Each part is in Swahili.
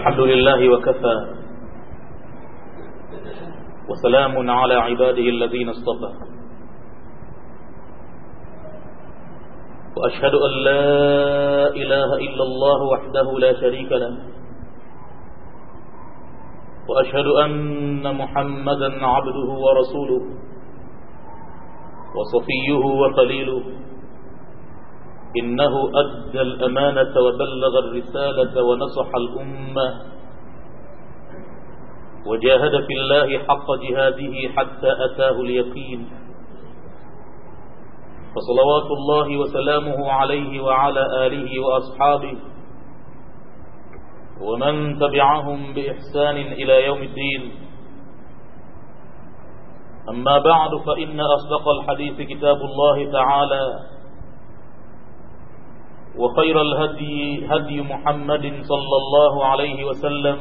الحمد لله وكفى وسلام على عباده الذين اصطفى وأشهد أن لا إله إلا الله وحده لا شريك له وأشهد أن محمدا عبده ورسوله وصفيه وخليله إنه أدى الأمانة وبلغ الرسالة ونصح الأمة وجاهد في الله حق جهاده حتى أتاه اليقين فصلوات الله وسلامه عليه وعلى آله وأصحابه ومن تبعهم بإحسان إلى يوم الدين أما بعد فإن أصدق الحديث كتاب الله تعالى وخير الهدي هدي محمد صلى الله عليه وسلم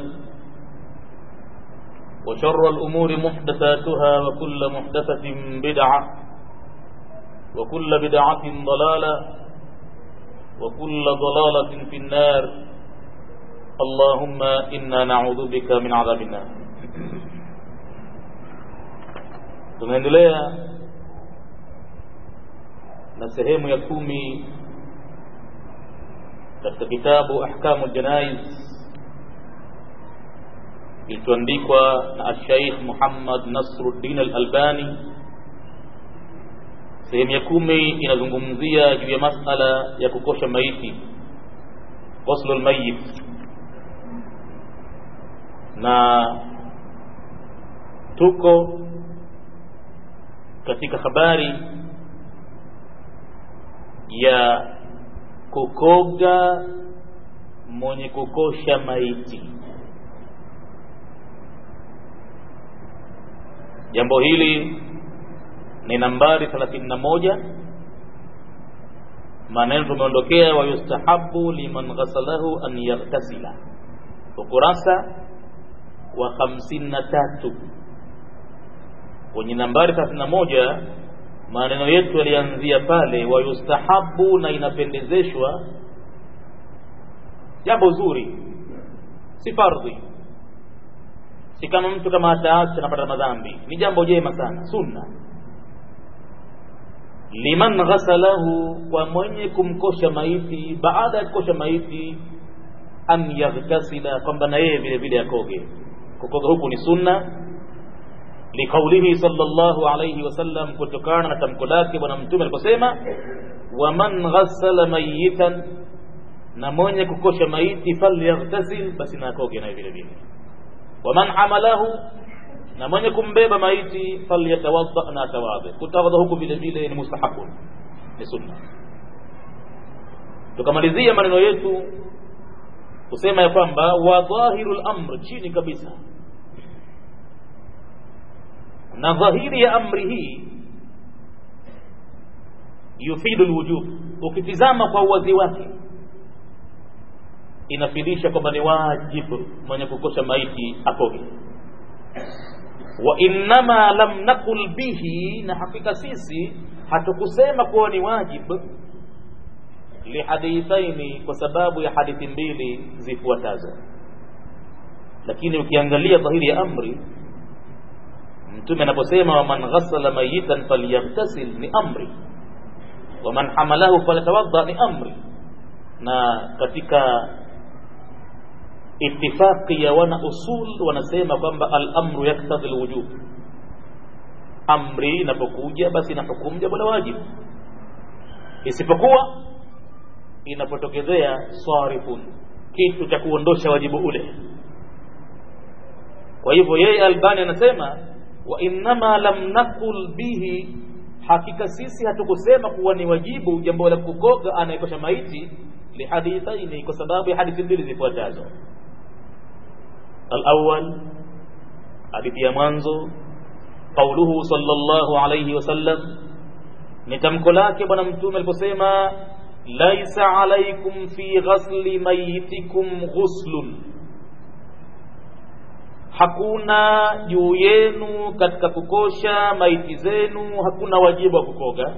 وشر الأمور محدثاتها وكل محدثة بدعة وكل بدعة ضلالة وكل ضلالة في النار اللهم إنا نعوذ بك من عذاب النار tunaendelea na sehemu ya kumi katika kitabu ahkamu janaiz kilichoandikwa na ashaikh Muhammad Nasruddin al-Albani sehemu ya kumi inazungumzia juu ya masala ya kukosha maiti ghuslu al-mayyit na tuko katika habari ya kukoga mwenye kukosha maiti jambo hili ni nambari 31 maneno tumeondokea wa yustahabu liman ghasalahu an yaghtasila ukurasa wa 53 kwenye nambari 31 maneno yetu yalianzia pale wa yustahabu na inapendezeshwa jambo zuri si fardhi si kama mtu kama ataacha anapata madhambi ni jambo jema sana sunna liman ghasalahu kwa mwenye kumkosha maiti baada ya kukosha maiti an yaghtasila kwamba na yeye vile vile akoge kukoga huku ni sunna liqaulihi sallallahu alayhi wasallam kutokana na tamko lake bwana mtume aliposema waman ghassala mayitan na mwenye kukosha maiti falyaghtasil basi na akoge naye vile vile waman hamalahu na mwenye kumbeba maiti falyatawadda na atawadha kutawadha huku vile vile ni mustahabun ni sunna tukamalizia maneno yetu kusema ya kwamba wa dhahirul amr chini kabisa na dhahiri ya amri hii yufidu lwujub ukitizama kwa uwazi wake inafidisha kwamba ni wajibu mwenye kukosha maiti akoge wa innama lam naqul bihi na hakika sisi hatukusema kuwa ni wajibu lihadithaini kwa sababu ya hadithi mbili zifuatazo lakini ukiangalia dhahiri ya amri mtume anaposema waman ghassala mayitan falyaghtasil ni amri waman hamalahu falyatawadda ni amri na katika itifaqi ya wana usul wanasema kwamba al-amru yaktadhi al-wujub amri inapokuja basi ina hukumu jambo la wajibu isipokuwa inapotokezea sarifun kitu cha kuondosha wajibu ule kwa hivyo yeye albani anasema wa innama lam naqul bihi hakika sisi hatukusema kuwa ni wajibu jambo la kukoga anayekosha maiti lihadithaini kwa sababu ya hadithi mbili zifuatazo الأول حديث يا mwanzo قوله صلى الله عليه وسلم ni tamko lake bwana mtume aliposema laisa alaikum fi ghasli mayitikum ghuslun hakuna juu yenu katika kukosha maiti zenu hakuna wajibu wa kukoga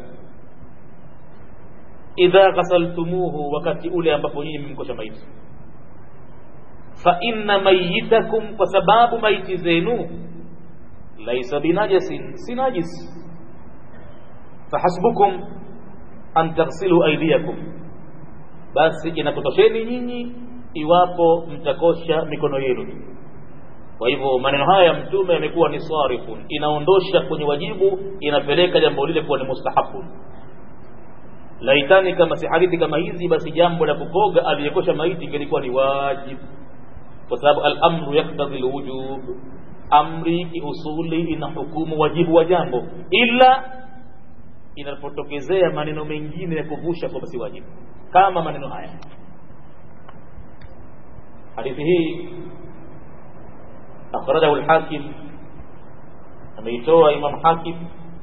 idha ghasaltumuhu wakati ule ambapo nyinyi mmemkosha maiti fa inna mayitakum kwa sababu maiti zenu laisa binajasin si najis fahasbukum an taghsilu aydiyakum basi inakutosheni nyinyi iwapo mtakosha mikono yenu kwa hivyo maneno haya ya mtume yamekuwa ni sarifun inaondosha kwenye wajibu inapeleka jambo lile kuwa ni mustahabun laitani kama si hadithi kama hizi basi jambo la kukoga aliyekosha maiti ingelikuwa ni wajibu kwa sababu al-amru yaktadhi al-wujub amri kiusuli ina hukumu wajibu wa jambo ila inapotokezea maneno mengine ya kuvusha kwamba si wajibu kama maneno haya hadithi hii akhrajahu al-hakim ameitoa imam hakim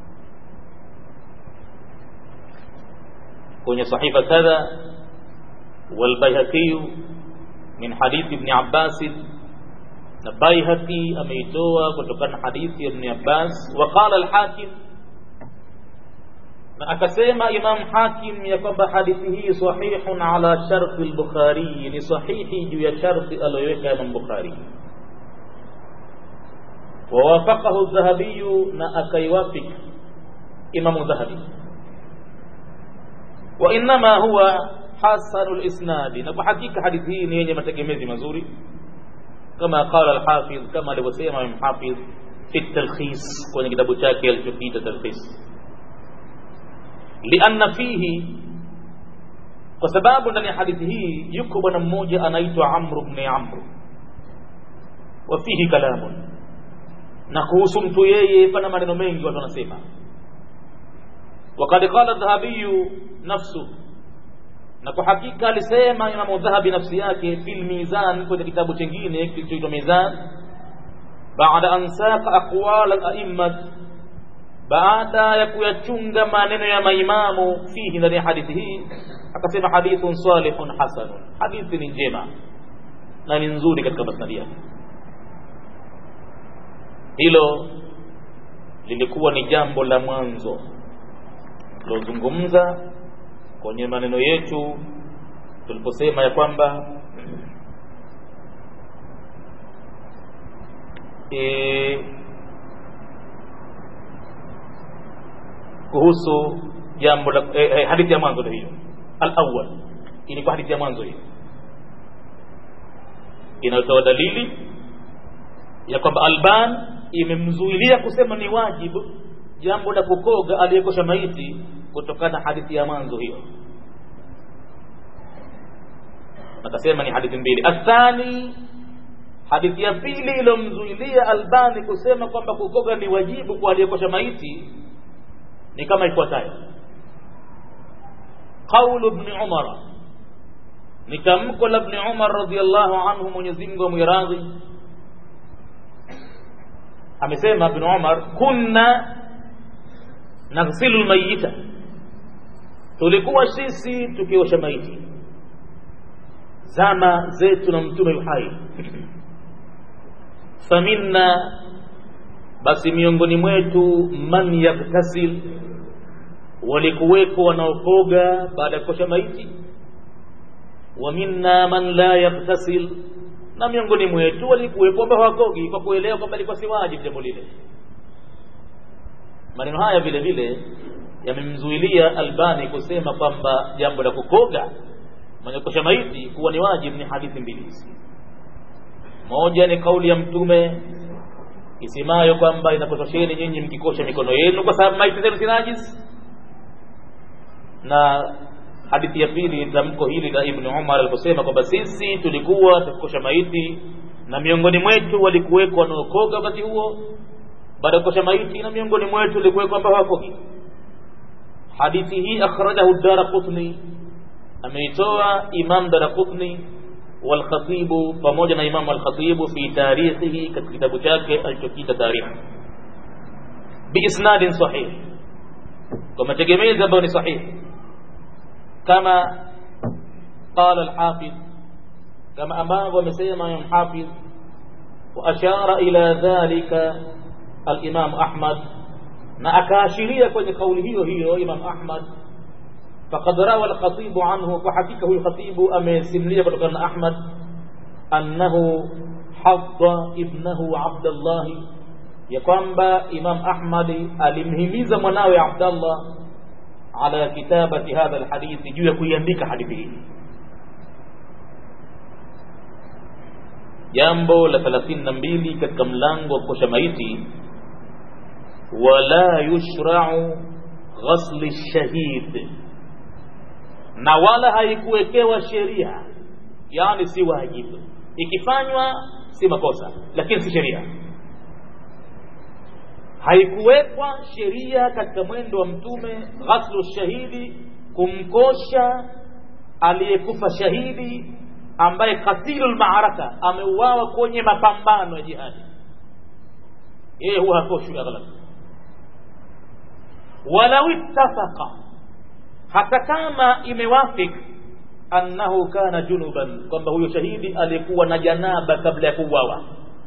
kwenye sahifa kadha والبيهقي من حديث ابن عباس na Baihaqi ameitoa kutokana na hadithi ya Ibn Abbas waqala al-Hakim na akasema Imam Hakim ya kwamba hadithi hii sahihun ala sharti al-Bukhari ni sahihi juu ya sharti aliyoweka Imam Bukhari ووافقه الذهبي na akaiwafik Imam Dhahabi وإنما هو حسن الإسناد na kwa hakika hadithi hii ni yenye mategemezi mazuri كما قال الحافظ كما alivyosema mhafidh fi talkhis kwenye kitabu chake alichokiita talkhis lianna fihi kwa sababu ndani ya hadithi hii yuko bwana mmoja anaitwa Amr ibn Amr wa fihi kalamun na kuhusu mtu yeye pana maneno mengi watu wanasema وقد قال الذهبي نفسه na kwa hakika alisema Imamu Dhahabi nafsi yake fil mizan kwenye kitabu chengine kilichoitwa Mizan baada an saqa aqwal al-a'immat baada ya kuyachunga maneno ya maimamu fihi ndani ya hadithi hii akasema hadithun salihun hasanun hadithi ni njema na ni nzuri katika masnadi yake hilo lilikuwa ni jambo la mwanzo lozungumza kwenye maneno yetu tuliposema ya kwamba e, kuhusu jambo la e, e, hadithi ya mwanzo hiyo al-awwal ilikuwa hadithi ya mwanzo hiyo inayotoa dalili ya kwamba Alban imemzuilia kusema ni wajibu jambo la kukoga aliyekosha maiti kutokana na hadithi ya mwanzo hiyo nakasema ni hadithi mbili athani hadithi ya pili iliyomzuilia albani kusema kwamba kukoga ni wajibu kwa aliyekosha maiti ni kama ifuatayo qaulu ibn umar ni tamko la ibn umar radhiyallahu anhu mwenyezi Mungu amwiradhi amesema ibn umar kunna naghsilu almayita tulikuwa sisi tukiosha maiti zama zetu na mtume yuhai faminna basi miongoni mwetu man yaktasil walikuweko wanaokoga baada ya kukosha maiti wa minna man la yaktasil na miongoni mwetu walikuwepo ambao hawakogi kwa kuelewa kwamba ilikuwa si wajibu jambo lile maneno haya vile vile yamemzuilia Albani kusema kwamba jambo la kukoga mwenye kukosha maiti kuwa ni wajibu ni hadithi mbili hizi moja ni kauli ya mtume isemayo kwamba inakutosheni nyinyi mkikosha mikono yenu kwa sababu maiti zenu si najis na hadithi ya pili tamko hili la Ibn Umar aliposema kwamba sisi tulikuwa tukikosha maiti na miongoni mwetu walikuweko wanaokoga wakati huo baada ya kukosha maiti na miongoni mwetu walikuweko ambao hawakogi hadithi hii akhrajahu Daraqutni ameitoa Imam Daraqutni والخطيب pamoja na Imam al-Khatib fi tarikhihi katika kitabu chake alichokita tarikh biisnadin sahih kwa mategemezi ambayo ni sahihi kama qala al-Hafiz kama ambavyo amesema Imam Hafiz wa ashara ila dhalika al-Imam Ahmad na akaashiria kwenye kauli hiyo hiyo Imam Ahmad فقد روى الخطيب عنه فحقيقه الخطيب أمسملية كتokana أحمد annahu hadda ibnahu Abdullah ya kwamba Imam Ahmad alimhimiza mwanawe Abdullah ala kitabati hadha alhadithi juu ya kuiandika hadithi hii jambo la 32 katika mlango wa kukosha maiti wala yushra'u ghasli shahid na wala haikuwekewa sheria yani si wajibu ikifanywa si makosa lakini si sheria haikuwekwa sheria katika mwendo wa mtume ghaslu shahidi kumkosha aliyekufa shahidi ambaye katilul maaraka ameuawa kwenye mapambano ya jihadi yeye huwa hakoshwi aghlab walau ittafaqa hata kama imewafik annahu kana junuban kwamba huyo shahidi alikuwa na janaba kabla ya kuuawa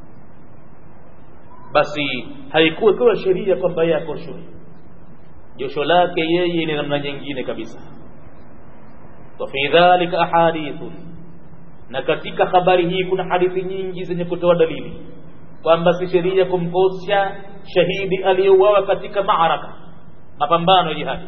basi haikuwekewa sheria kwamba yeye akoshwe josho lake yeye ni namna nyingine kabisa wa fi dhalika ahadithun na katika habari hii kuna hadithi nyingi zenye kutoa dalili kwamba si sheria kumkosha shahidi aliyeuawa katika maaraka mapambano ya jihadi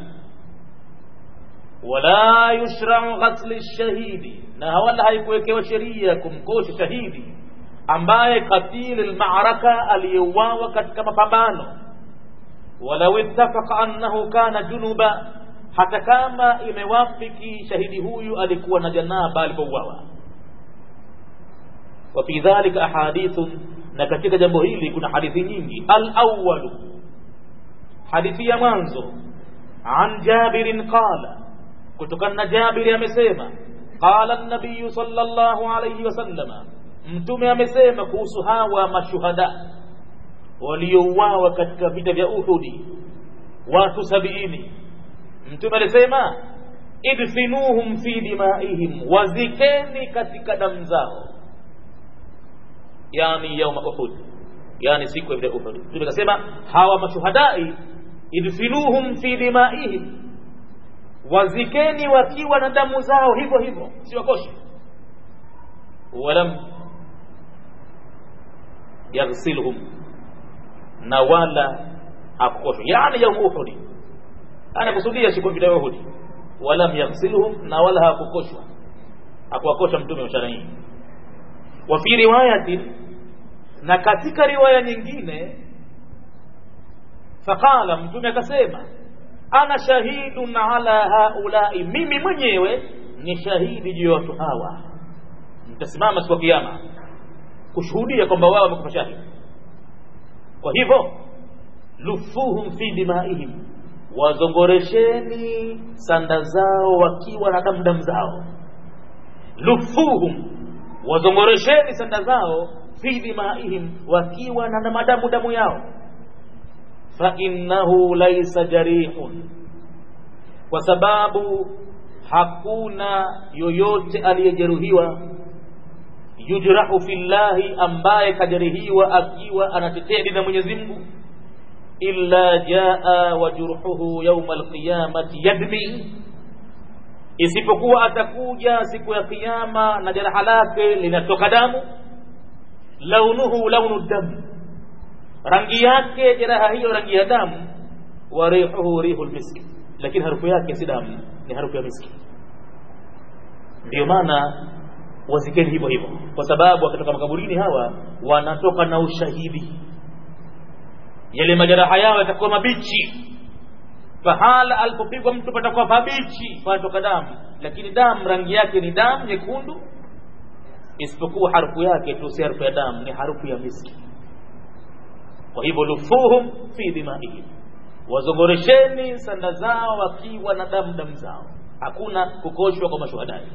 wala yushrau ghasli shahidi na wala haikuwekewa sheria kumkosha shahidi ambaye katili almaraka aliyeuawa katika mapambano walau ittafaqa annahu kana junuba hata kama imewafiki shahidi huyu alikuwa na janaba alipouawa wa fi dhalika ahadithun na katika jambo hili kuna hadithi nyingi al-awwalu hadithi ya mwanzo an jabirin qala kutokana na jabiri amesema qala an-nabiy sallallahu alayhi wasallama mtume amesema kuhusu hawa mashuhada waliouawa katika vita vya Uhudi watu sabiini mtume alisema idfinuhum fi dimaihim wazikeni katika damu zao yani yauma Uhud yani siku ya vita Uhud mtume akasema hawa mashuhadai idfinuhum fi dimaihim wazikeni wakiwa na damu zao hivyo hivyo siwakoshi walam yaghsilhum na wala hakukoshwa yani yaum uhudi anakusudia siku vita ya uhudi walam yaghsilhum na wala hakukoshwa hakuwakosha mtume mchana hii wa fi riwayatin na katika riwaya nyingine faqala mtume akasema ana shahidun ala haulai mimi mwenyewe ni shahidi juu ya watu hawa mtasimama siku ya kiyama kushuhudia kwamba wao wamekufa shahidi kwa hivyo lufuhum fi dimaihim wazongoresheni sanda zao wakiwa na damu damu zao lufuhum wazongoresheni sanda zao fi dimaihim wakiwa na madamu damu yao fa innahu laysa jarihun kwa sababu hakuna yoyote aliyejeruhiwa yujrahu fillahi ambaye kajeruhiwa akiwa anatetea dini ya Mwenyezi Mungu illa jaa wajruhuhu yawma alqiyamati yadmi isipokuwa atakuja siku ya kiyama na jeraha lake linatoka damu launuhu launu damu rangi yake jeraha hiyo rangi ya damu wa rihuhu rihul miski lakini harufu yake si damu ni harufu ya miski ndio maana wazikeni hivyo hivyo kwa sababu wakitoka makaburini hawa wanatoka na ushahidi yale majeraha yao yatakuwa mabichi pahala alipopigwa mtu patakuwa pabichi panatoka damu lakini damu rangi yake ni damu nyekundu isipokuwa harufu yake tu si harufu ya damu ni harufu ya miski kwa hivyo lufuhum fi dimaihim wazongoresheni sanda zao wakiwa na damu damu zao hakuna kukoshwa kwa mashuhadai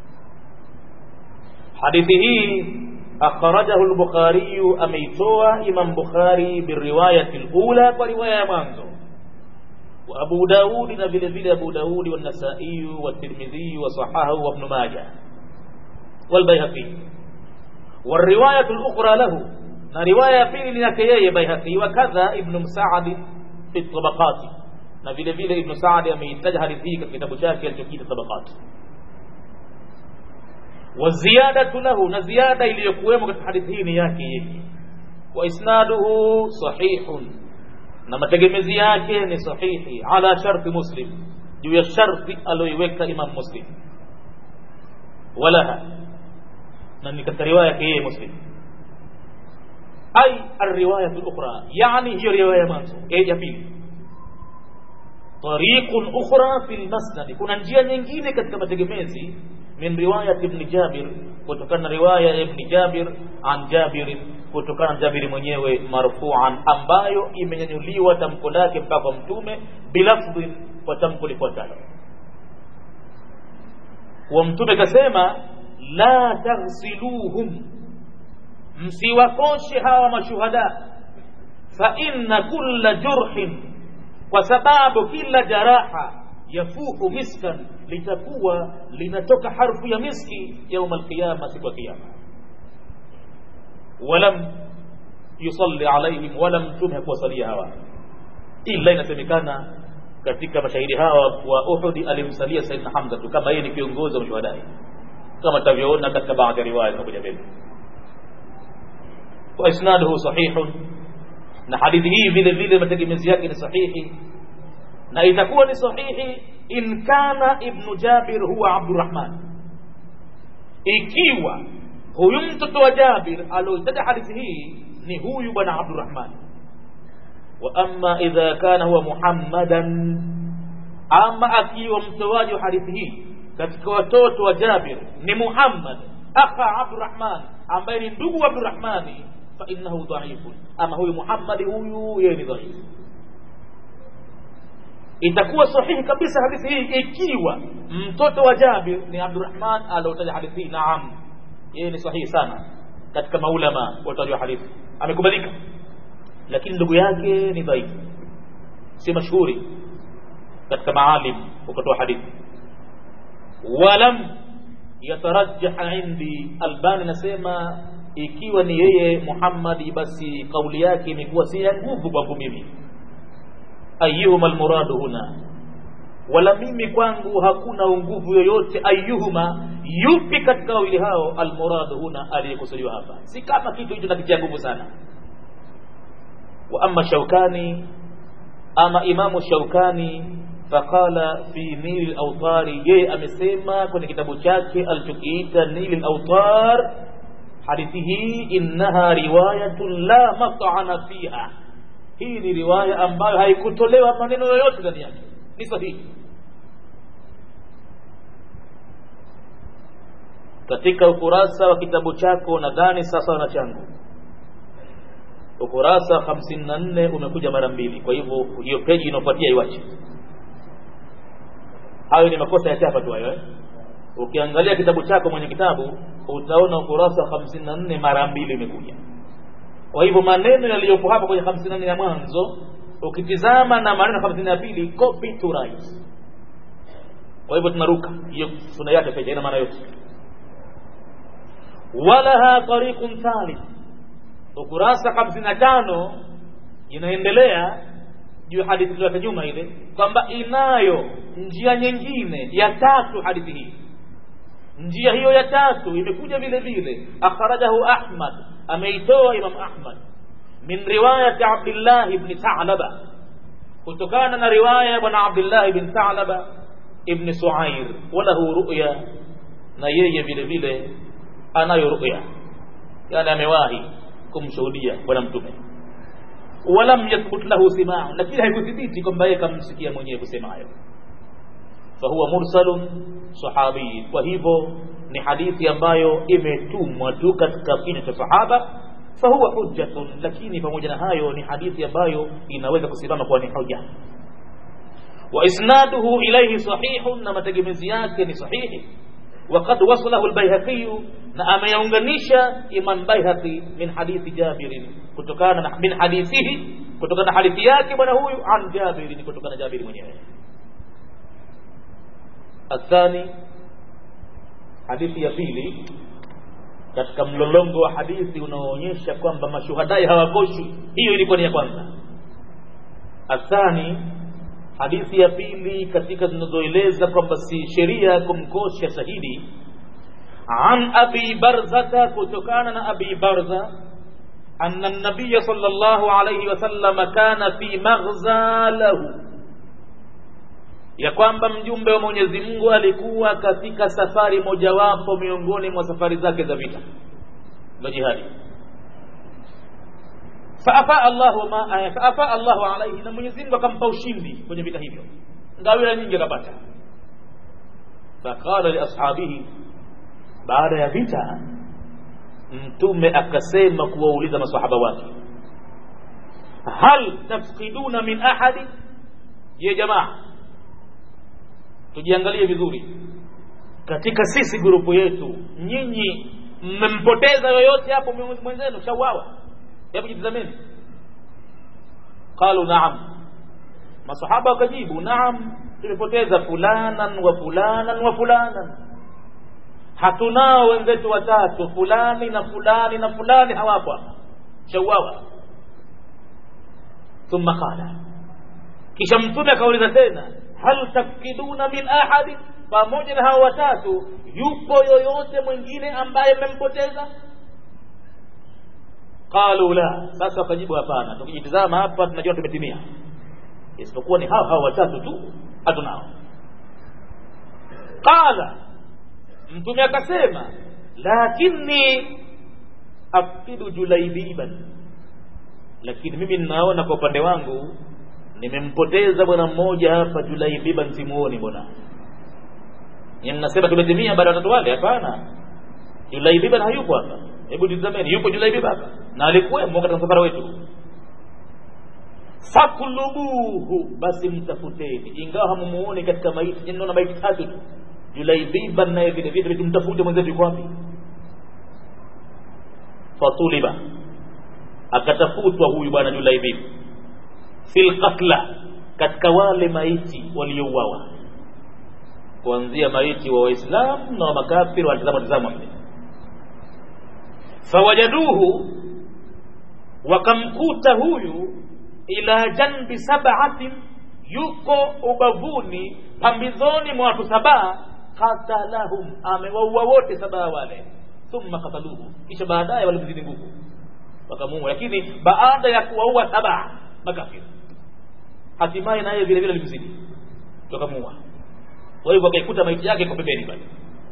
hadithi hii akhrajahu al-Bukhari ameitoa Imam Bukhari biriwayati al-ula kwa riwaya ya mwanzo wa Abu Daud na vile vile Abu Daud wa Nasa'i wa Tirmidhi wa sahahu wa Ibn Majah wal Baihaqi والرواية الأخرى له na riwaya ya pili ni yake yeye Baihaqi wa kadha Ibn Sa'd fi tabaqat na vile vile Ibn Sa'd ameitaja hadithi hii katika kitabu chake alichokiita tabaqat waziyadatu lahu na ziada iliyokuwemo katika hadithi hii ni yake yeye wa isnaduhu sahihun na mategemezi yake ni sahihi ala sharti muslim juu ya sharti aliyoiweka imam muslim walaha na ni katika riwaya yake yeye muslim ay alriwayatu lukhra yani hiyo riwaya mwanzo ya pili tariqun ukhra fi lmasnadi kuna njia nyingine katika mategemezi min riwayat ibn jabir kutokana na riwaya ya ibn jabir an jabir kutokana na jabiri mwenyewe marfuan ambayo imenyanyuliwa tamko lake mpaka kwa mtume bilafdhin kwa tamko lifuatalo wa mtume kasema la taghsiluhum msiwakoshe hawa mashuhada fa inna kulla jurhin kwa sababu kila jaraha yafuhu miskan litakuwa linatoka harfu ya miski yauma alqiyama siku ya kiyama walam yusalli alaihim wala mtume hakuwasalia hawa ila inasemekana katika mashahidi hawa wa uhudi alimsalia saidna hamza tu kama yeye ni kiongozi wa mashuhadai kama tutavyoona katika baadhi ya riwaya zinakuja mbele wa isnaduhu sahihun na hadithi hii vile vile mategemezi yake ni sahihi na itakuwa ni sahihi in kana ibnu jabir huwa abdurrahman ikiwa huyu mtoto wa jabir alioitaja hadithi hii ni huyu bwana abdurrahman wa amma idha kana huwa muhammadan ama akiwa mtoaji wa hadithi hii katika watoto wa jabir ni muhammad akha abdurrahman ambaye ni ndugu wa abdurrahmani fa innahu dhaifun ama huyu muhammadi huyu yeye ni dhaifu itakuwa sahihi kabisa hadithi hii ikiwa mtoto wa jabir ni abdurrahman aliotaja hadithi hii naam yeye ni sahihi sana katika maulama watoaji wa hadithi amekubalika lakini ndugu yake ni dhaifu si mashuhuri katika maalim ukatoa hadithi walam yatarajjah indi albani nasema ikiwa ni yeye muhammadi basi kauli yake imekuwa si ya nguvu kwangu mimi ayuhuma almuradu huna wala mimi kwangu hakuna nguvu yoyote ayuhuma yupi katika wawili hao almuradu huna aliyekusudiwa hapa si kama kitu hicho nakitia nguvu sana wa ama shaukani ama imamu shaukani faqala fi nili lautari yeye amesema kwenye kitabu chake alichokiita nili lautar hadithi hii innaha riwayatun la mat'ana fiha hii ni riwaya ambayo haikutolewa maneno yoyote ndani yake ni sahihi katika ukurasa wa kitabu chako nadhani sasa na changu ukurasa 54 umekuja mara mbili kwa hivyo hiyo peji inayofuatia iwache hayo ni makosa ya chapa tu hayo eh? ukiangalia kitabu chako mwenye kitabu utaona ukurasa 54 mara mbili imekuja kwa hivyo maneno yaliyopo hapa kwenye 54 ya mwanzo ukitizama na maneno 50 ya pili copy to write kwa hivyo tunaruka hiyo tunaiacha peji ina maana yote walaha tariqun thalith ukurasa 55 inaendelea juu hadithi ya nyuma ile kwamba inayo njia nyingine ya tatu hadithi hii njia hiyo ya tatu imekuja vile vile akhrajahu ahmad ameitoa imam ahmad min riwayati abdillah ibn thalaba kutokana na riwaya ya bwana abdillah ibn thalaba ibn suair walahu ru'ya na yeye vile vile anayo ru'ya yani amewahi kumshuhudia bwana mtume walam yathbut lahu simau lakini haikuthibiti kwamba yeye kamsikia mwenyewe kusema hayo fahuwa mursalun sahabi kwa hivyo ni hadithi ambayo imetumwa tu katika kinywa cha sahaba fahuwa hujjatun lakini pamoja na hayo ni hadithi ambayo inaweza kusimama kuwa ni hoja wa isnaduhu ilayhi sahihun na mategemezi yake ni sahihi وقد وصله البيهقي na ameyaunganisha Imam Baihaqi min hadithi Jabir kutokana min hadithihi kutokana na hadithi yake bwana huyu an Jabir kutokana na Jabir mwenyewe athani hadithi ya pili katika mlolongo wa hadithi unaoonyesha kwamba mashuhadai hawakoshwi hiyo ilikuwa ni ya kwanza athani hadithi ya pili katika zinazoeleza kwamba si sheria kumkosha shahidi an abi barzata kutokana na abi barza anna nabiya sallallahu alayhi wasallam kana fi maghza lahu ya kwamba mjumbe wa Mwenyezi Mungu alikuwa katika safari mojawapo miongoni mwa safari zake za vita za jihadi faafa Allahu ma faafa Allahu alayhi na Mwenyezi Mungu akampa ushindi kwenye vita hivyo ngawira nyingi akapata faqala li ashabihi baada ya vita mtume akasema kuwauliza masahaba wake hal tafqiduna min ahadi ye jamaa tujiangalie vizuri katika sisi grupu yetu nyinyi mmempoteza yoyote hapo mwenzenu shauawa hebu jitazameni qalu naam masahaba wakajibu naam tumepoteza fulanan wa fulanan wa fulanan hatunao wenzetu watatu fulani na fulani na fulani hawapo hapa shauawa thumma qala kisha mtume akauliza tena hal tafkiduna min ahadi pamoja na hao watatu yupo yoyote mwingine ambaye mmempoteza qalu la sasa wakajibu hapana tukijitizama hapa tunajua tumetimia isipokuwa ni hao hao watatu tu hatunao qala mtume akasema lakini afkidu julaibiban lakini mimi ninaona kwa upande wangu nimempoteza bwana mmoja hapa julaibiban simuoni bwana ni mnasema tumetimia baada ya watatu wale hapana julaibiban hayupo hapa hebu tizameni yupo julaibiban hapa na alikuwemo katika msafara wetu fakulubuhu basi mtafuteni ingawa hamumuoni katika maiti naona maiti tatu tu julaibiban naye vile vile tumtafute mwenzetu yuko wapi fatuliba akatafutwa huyu bwana julaibib fil qatla katika wale maiti waliouawa kuanzia maiti wa waislamu na wa makafiri walitazama tazama fawajaduhu wakamkuta huyu ila janbi sab'atin yuko ubavuni pambizoni mwa watu sabaa qatalahum amewaua wote sabaa wale thumma qataluhu kisha baadaye walimzidi nguvu wakamuua lakini baada ya kuwaua sabaa makafiri hatimaye naye vile vile alimzidi wakamuua kwa hivyo akaikuta maiti yake iko pembeni pale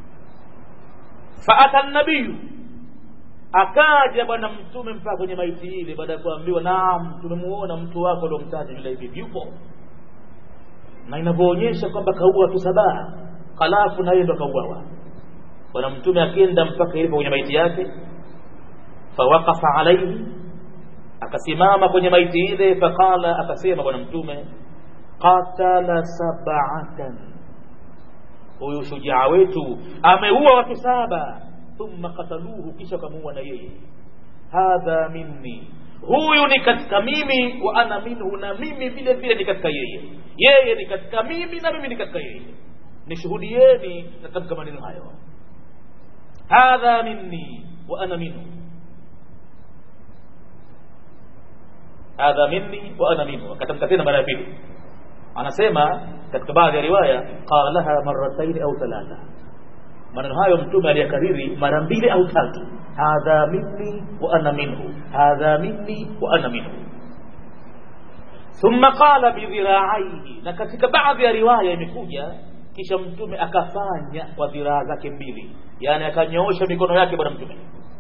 faata nabiyu akaja bwana mtume mpaka kwenye maiti ile baada ya kuambiwa naam tumemuona mtu wako uliomtaja yule hivi yupo na inavyoonyesha kwamba kaua watu sabaa halafu na yeye ndo kauawa bwana mtume akienda mpaka ilipo kwenye maiti yake fawaqafa alaihi akasimama kwenye maiti ile faqala akasema bwana mtume qatala sab'atan huyu shujaa wetu ameua watu saba thumma qataluhu kisha kamuua na yeye hadha minni huyu ni katika mimi wa ana minhu na mimi vile vile ni katika yeye yeye ni katika mimi na mimi ni katika yeye nishuhudieni katika maneno hayo hadha minni wa ana minhu hadha minni wa ana minhu akatamka tena mara ya pili anasema katika baadhi ya riwaya qalaha marratayn au thalatha maneno hayo mtume aliyakariri mara mbili au tatu hadha minni wa ana minhu hadha minni wa ana minhu thumma qala bidhira'aihi na katika baadhi ya riwaya imekuja kisha mtume akafanya kwa dhiraa zake mbili yani akanyoosha mikono yake bwana mtume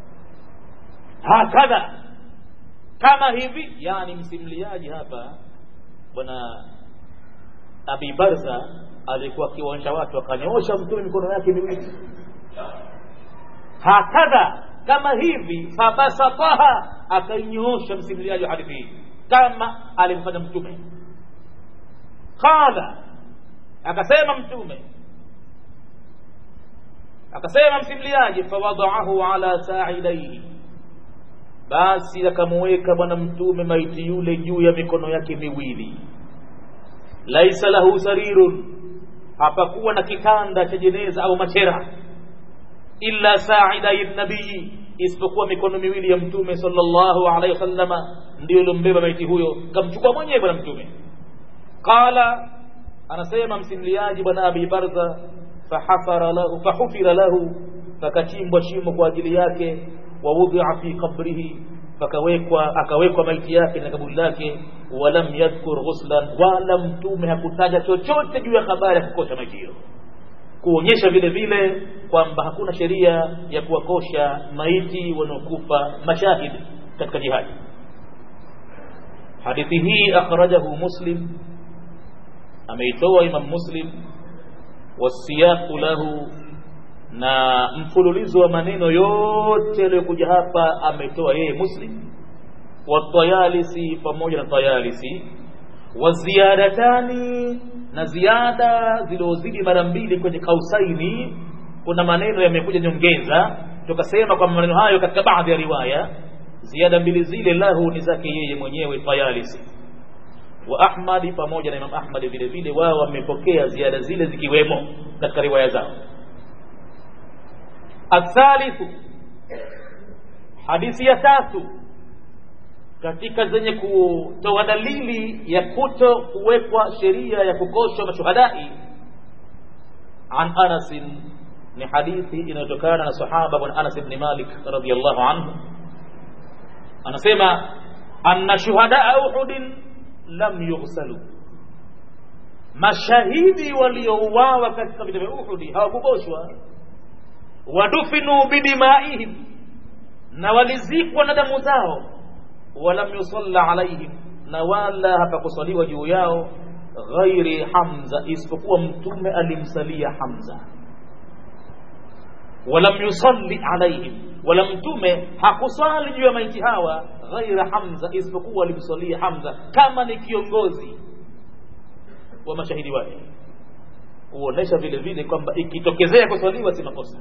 hakadha kama hivi yani msimuliaji hapa bwana abi barza alikuwa akiwaonyesha watu akanyoosha mtume mikono yake miwili hakadha kama hivi fabasataha akainyoosha msimuliaji wa hadithi hii kama alimfanya mtume qala akasema mtume akasema msimuliaji fawadaahu ala sa'idaihi basi akamuweka bwana mtume maiti yule juu ya mikono yake miwili laisa lahu sarirun hapakuwa na kitanda cha jeneza au machera illa sa'idai nabii isipokuwa mikono miwili ya mtume sallallahu alaihi wasallama ndio iliyombeba maiti huyo kamchukua mwenyewe bwana mtume qala anasema msimuliaji bwana abi barza fahafara lahu fahufira lahu pakachimbwa shimo kwa ajili yake wawudhia fi qabrihi pakawekwa akawekwa maiti yake na kaburi lake walam yadhkur ghuslan wala mtume hakutaja chochote juu ya habari ya kukosha maiti hiyo kuonyesha vile vile kwamba hakuna sheria ya kuwakosha maiti wanaokufa mashahidi katika jihadi hadithi hii akhrajahu muslim ameitoa imam muslim wasiyaqu lahu na mfululizo wa maneno yote yaliyokuja hapa ametoa yeye muslim watayalisi pamoja na tayalisi waziyadatani na ziada zilizozidi mara mbili kwenye kausaini kuna maneno yamekuja nyongeza tukasema kwamba maneno hayo katika baadhi ya riwaya ziada mbili zile lahu ni zake yeye mwenyewe tayalisi wa ahmadi pamoja na imam ahmadi vile vile wao wamepokea ziada zile zikiwemo katika riwaya zao athalithu hadithi ya tatu katika zenye kutoa dalili ya kuto kuwekwa sheria ya kukoshwa mashuhadai an anas ni hadithi inayotokana na sahaba bwana anas ibn malik radhiyallahu anhu anasema anna shuhadaa uhudin lam yughsalu mashahidi waliouawa katika vita vya uhudi hawakukoshwa wadufinu bidimaihim na walizikwa na damu zao walam yusalla alaihim na wala hapakusaliwa juu yao ghairi hamza isipokuwa mtume alimsalia hamza walam yusalli alaihim wala mtume hakuswali juu ya maiti hawa ghaira hamza isipokuwa alimsalia hamza kama ni kiongozi wa mashahidi wake kuonesha vile vile kwamba ikitokezea kuswaliwa si makosa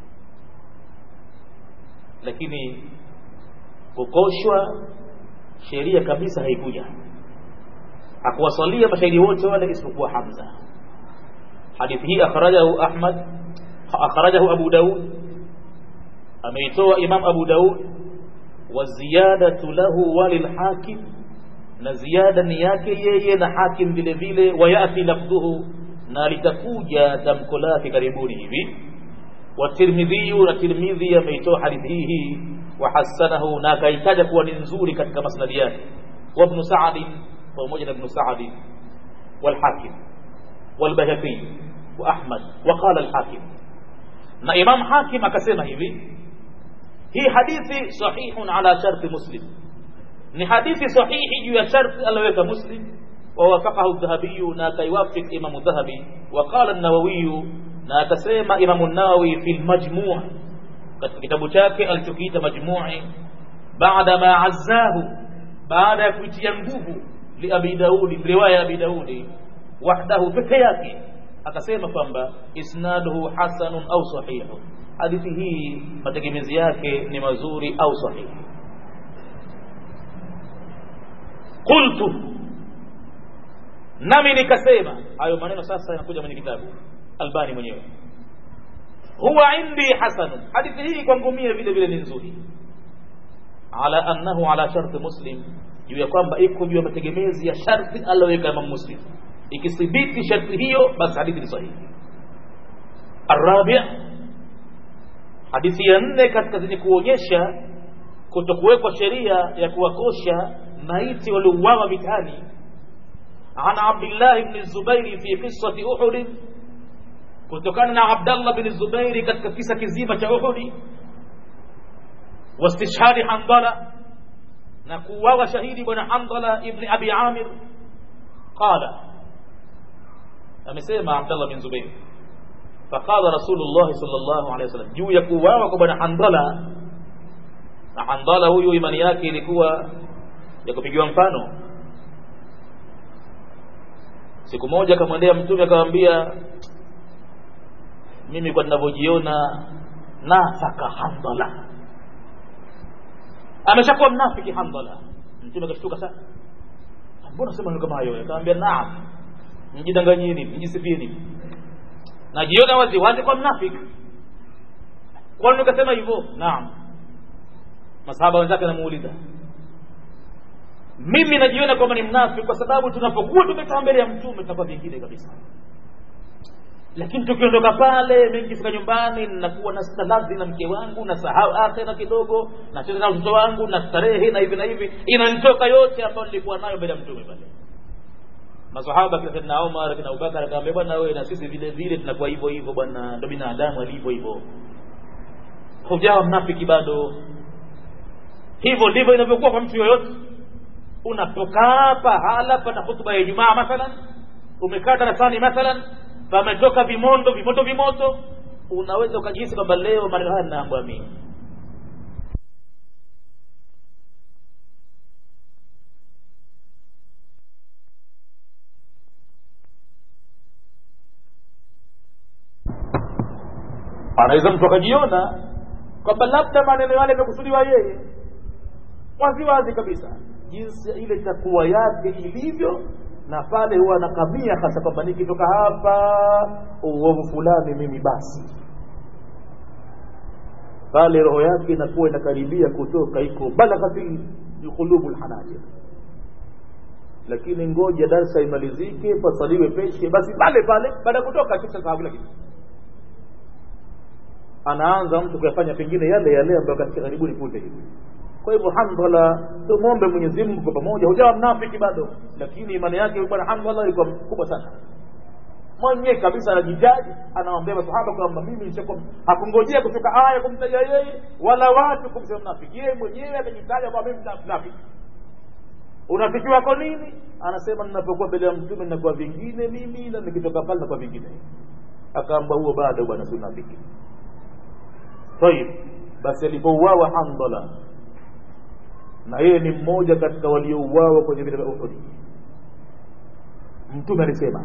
lakini kukoshwa sheria kabisa haikuja hakuwasalia mashahidi wote wale isipokuwa hamza hadithi hii akhrajahu ahmad akhrajahu abu daud ameitoa imam abu daud wa ziyadatu lahu walilhakim na ziada ni yake yeye na hakim vile vile wayati lafdhuhu na litakuja tamko lake karibuni hivi watirmidhiyu na tirmidhi ameitoa hadithi hii وحسنه na akaitaja kuwa ni nzuri katika masnadi yake وابن سعد pamoja na ibn Sa'd والحاكم والبيهقي واحمد وقال الحاكم na imam hakim akasema hivi hii hadithi sahihun ala sharti muslim ni hadithi sahihi juu ya sharti aliyoweka muslim ووافقه الذهبي na kaiwafik imam dhahabi وقال النووي na akasema imam an-nawawi fi al-majmu' katika kitabu chake alichokiita majmu'i baada ma azzahu baada ya kuitia nguvu li abi daudi riwaya ya abi daudi wahdahu peke yake akasema kwamba isnaduhu hasanun au sahihu hadithi hii mategemezi yake ni mazuri au sahihi qultu nami nikasema hayo maneno sasa yanakuja kwenye kitabu albani mwenyewe huwa indi hasanun hadithi hii kwangu mie vile vile ni nzuri ala annahu ala sharti muslim juu ya kwamba iko juu ya mategemezi ya sharti aliyoweka imam muslim ikithibiti sharti hiyo basi hadithi ni sahihi arabi hadithi ya nne katika zenye kuonyesha kutokuwekwa sheria ya kuwakosha maiti waliouawa vitani عن عبد الله بن الزبير في قصة أحد kutokana na Abdallah bin Zubairi katika kisa kizima cha Uhudi wastishhadi Handala na kuuawa shahidi bwana Handala ibn Abi Amir qala amesema Abdallah bin Zubair faqala Rasulullah sallallahu alaihi wasallam juu ya kuuawa kwa bwana Handala na Handala huyu imani yake ilikuwa ya kupigiwa mfano siku moja akamwendea mtume akamwambia mimi kwa ninavyojiona nafaka Handala ameshakuwa mnafiki Handala mtume akashtuka sana mbona sema neno kama hayo akamwambia naam mjidanganyeni mjisifieni najiona wazi wazi kwa mnafiki kwa nini ukasema hivyo naam masahaba wenzake namuuliza mimi najiona kwamba ni mnafiki kwa sababu tunapokuwa tumekaa mbele ya mtume tunakuwa vingine kabisa lakini tukiondoka pale mi nikifika nyumbani nakuwa na staladhi na mke wangu na sahau akhira kidogo nacheza na watoto wangu na starehe na hivi na hivi inanitoka yote ambayo nilikuwa nayo mbele ya mtume pale masahaba kina saidna umar kina abubakar akamwambia bwana wewe na sisi vile vile tunakuwa hivyo hivyo bwana ndo binadamu alivyo hivyo hujawa mnafiki bado hivyo ndivyo inavyokuwa kwa mtu yoyote unapokaa pahala pana hutuba ya ijumaa mathalan umekaa darasani mathalan pametoka vimondo vimoto vimoto unaweza ukajihisi kwamba leo maneno haya ninaambiwa mimi anaweza mtu akajiona kwamba labda maneno yale yamekusudiwa yeye wazi wazi kabisa jinsi ile takuwa yake ilivyo na pale huwa anakamia hasa kwamba nikitoka hapa uovu fulani mimi basi pale roho yake inakuwa inakaribia kutoka iko balaghati qulubu lhanajir lakini ngoja darsa imalizike pasaliwe peshe basi pale pale baada ya kutoka kisha sahau kila kitu anaanza mtu kuyafanya pengine yale yale ambayo katika karibuni punde hivi kwa hivyo hamdala tumwombe mwenyezi mungu kwa pamoja hujawa mnafiki bado lakini imani yake bwana hamdala ilikuwa kubwa sana mwenyewe kabisa anajijaji anawaambia masahaba kwamba mimi nishakuwa hakungojea kutoka aya kumtaja yeye wala watu kumsema mnafiki yeye mwenyewe amejitaja kwamba mimi mnafiki unafiki wako nini anasema ninapokuwa mbele ya mtume ninakuwa vingine mimi na nikitoka pale nakuwa vingine akaamba huo bado bwana si unafiki tayib basi alipouawa handala na yeye ni mmoja katika waliouawa kwenye vita vya uhudi mtume alisema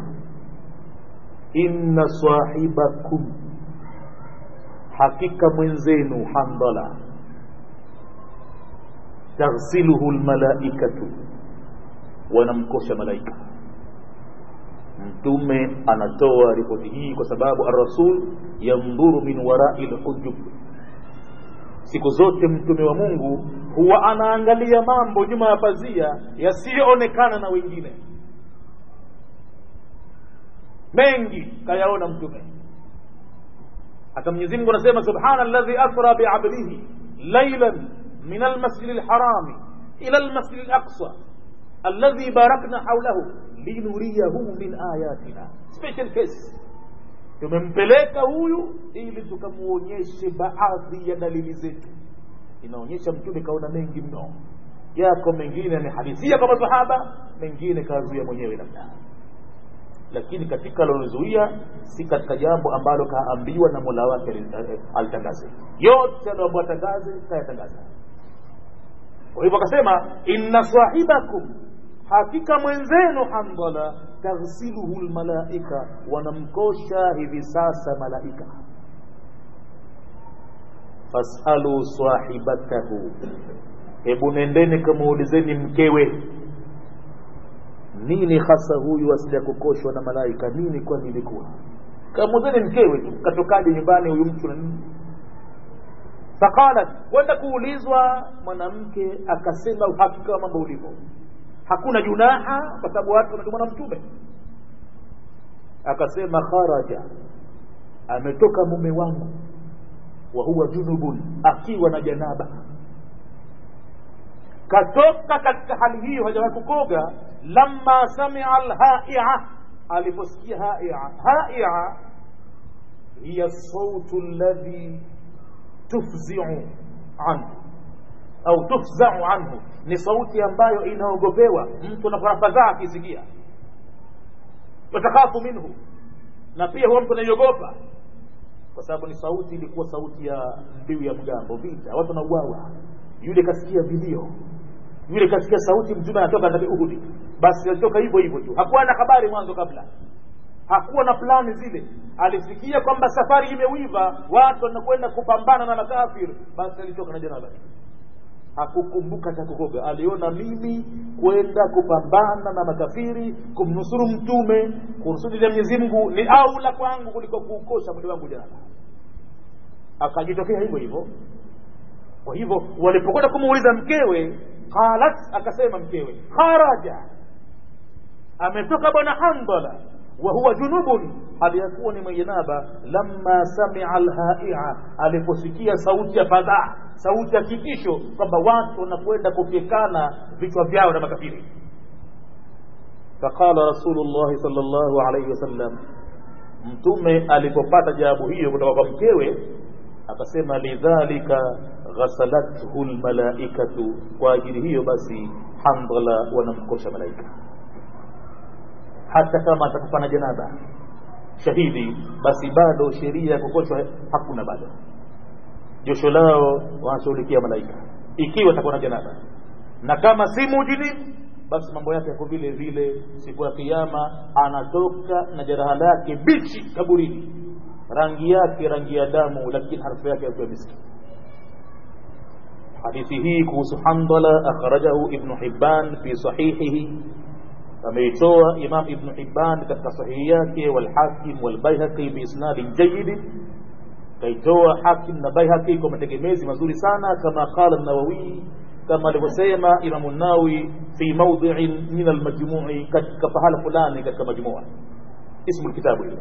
inna sahibakum hakika mwenzenu handala taghsiluhu lmalaikatu wanamkosha malaika mtume anatoa ripoti hii kwa sababu arrasul yandhuru min warai lhujub siku zote mtume wa mungu huwa anaangalia mambo nyuma ya pazia yasiyoonekana na wengine mengi kayaona mtume hata mwenyezi mungu anasema subhana alladhi asra biabdihi lailan min almasjidi lharami ila almasjidi laqsa alladhi barakna haulahu linuriyahu min ayatina special case tumempeleka huyu ili tukamuonyeshe baadhi ya dalili zetu inaonyesha mtume kaona mengi mno yako mengine amehadithia kwa masahaba mengine kazuia mwenyewe labda lakini katika alolozuia si katika jambo ambalo kaambiwa na mola wake alitangaze yote alioambiwa tangaze kayatangaza kwa hivyo akasema inna sahibakum hakika mwenzenu handala taghsiluhu lmalaika wanamkosha hivi sasa malaika fasalu sahibatahu hebu nendeni kamuulizeni mkewe nini hasa huyu asija kukoshwa na malaika nini kwani ilikuwa kamuulizeni mkewe tu katokaje nyumbani huyu mtu na nini faqalat kwenda kuulizwa mwanamke akasema uhakika wa mambo ulivyo hakuna junaha kwa sababu watu wanatumwa na mtume akasema kharaja ametoka mume wangu wa huwa junubun akiwa na janaba katoka katika hali hiyo hajawahi kukoga lamma samia alhaia aliposikia haia haia hiya sautu alladhi tufziu anhu au tufzau anhu ni sauti ambayo inaogopewa mtu anaporafadhaa akisikia watakhafu minhu na pia huwa mtu anaiogopa kwa sababu ni sauti ilikuwa sauti ya mbiu ya mgambo vita watu wanauawa yule kasikia vilio yule kasikia sauti mtume anatoka nabii uhudi basi alitoka hivyo hivyo tu hakuwa na habari mwanzo kabla hakuwa na plani zile alisikia kwamba safari imewiva watu wanakwenda kupambana na makafir basi alitoka na janaba hakukumbuka cha kukoga aliona mimi kwenda kupambana na makafiri kumnusuru mtume kurusudi la mwenyezi mungu ni aula kwangu kuliko kuukosha mwili wangu janaba akajitokea hivyo hivyo kwa hivyo walipokwenda kumuuliza mkewe qalat akasema mkewe kharaja ametoka bwana handala wa huwa junubun hali ya kuwa ni mwenye janaba lamma samia alhaia aliposikia sauti ya fadhaa sauti ya kitisho kwamba watu wanakwenda kufyekana vichwa vyao na makafiri faqala rasulullahi sal llahu alaihi wasallam mtume alipopata jawabu hiyo kutoka kwa mkewe akasema lidhalika ghasalathu lmalaikatu kwa ajili hiyo basi handala wanamkosha malaika hata kama atakufa na janaba shahidi basi bado sheria ya kukoshwa hakuna bado josho lao wanashughulikia malaika ikiwa atakuwa na janaba na kama si mujini basi mambo yake yako vile vile siku ya kiyama anatoka na jeraha lake bichi kaburini rangi yake rangi ya damu lakini harufu yake yakiwa miski hadithi hii kuhusu handala akhrajahu ibnu hibban fi sahihihi ameitoa imam ibnu hibban katika sahihi yake walhakim walbaihaqi biisnadin jayidi kaitoa hakim na baihaqi kwa mategemezi mazuri sana kama qala nawawi kama alivyosema imamu nawi fi maudhiin min almajmui katika pahala fulani katika majmua ismu lkitabu hilo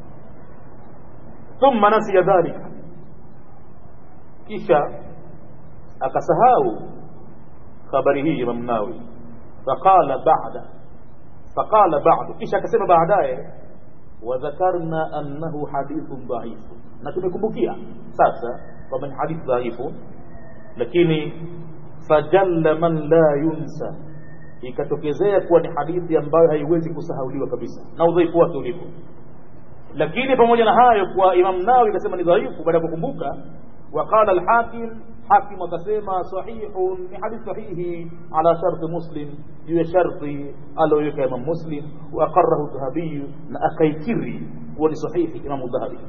thumma nasiya dhalika kisha akasahau habari hii imamu nawi faqala bada faqala badu kisha akasema baadaye wadhakarna annahu hadithun dhaifu na tumekumbukia sasa kwamba ni hadithi dhaifu lakini fajalla man la yunsa ikatokezea kuwa ni hadithi ambayo haiwezi kusahauliwa kabisa na udhaifu wake ulipo lakini pamoja na hayo kwa imam nawi akasema ni dhaifu baada ya kukumbuka وقال الحاكم حاكم akasema sahihun ni hadith sahihi ala shart muslim juu ya sharti aliyoweka imam muslim wa aqarrahu dhahabi na akaikiri kuwa ni sahihi imam dhahabi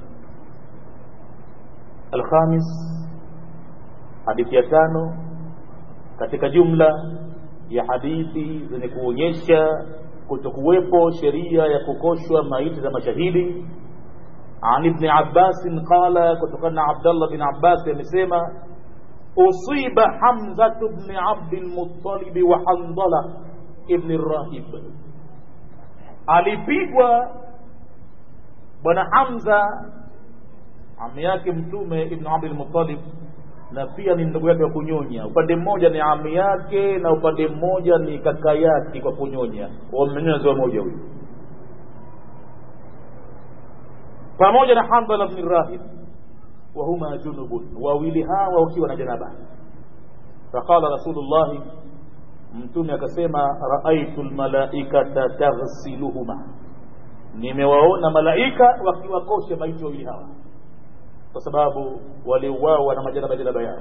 alkhamis hadithi ya tano katika jumla ya hadithi zenye kuonyesha kutokuwepo sheria ya kukoshwa maiti za mashahidi عن ابن عباس قال كتكنا عبد الله بن عباس يمسيما أصيب حمزة بن عبد المطلب وحنظلة ابن الراهب alipigwa bwana hamza ami yake mtume ibnu abdul muttalib na pia ni ndugu yake wa kunyonya upande mmoja ni ami yake na upande mmoja ni kaka yake kwa kunyonya wamenyonya ziwa moja huyu pamoja na handala bni rahib wahuma junubun wawili hawa wakiwa na janaba faqala rasulullahi mtume akasema raaitu lmalaikata taghsiluhuma nimewaona malaika wakiwakosha maiti wawili hawa kwa sababu waliuawa na majanaba janaba yao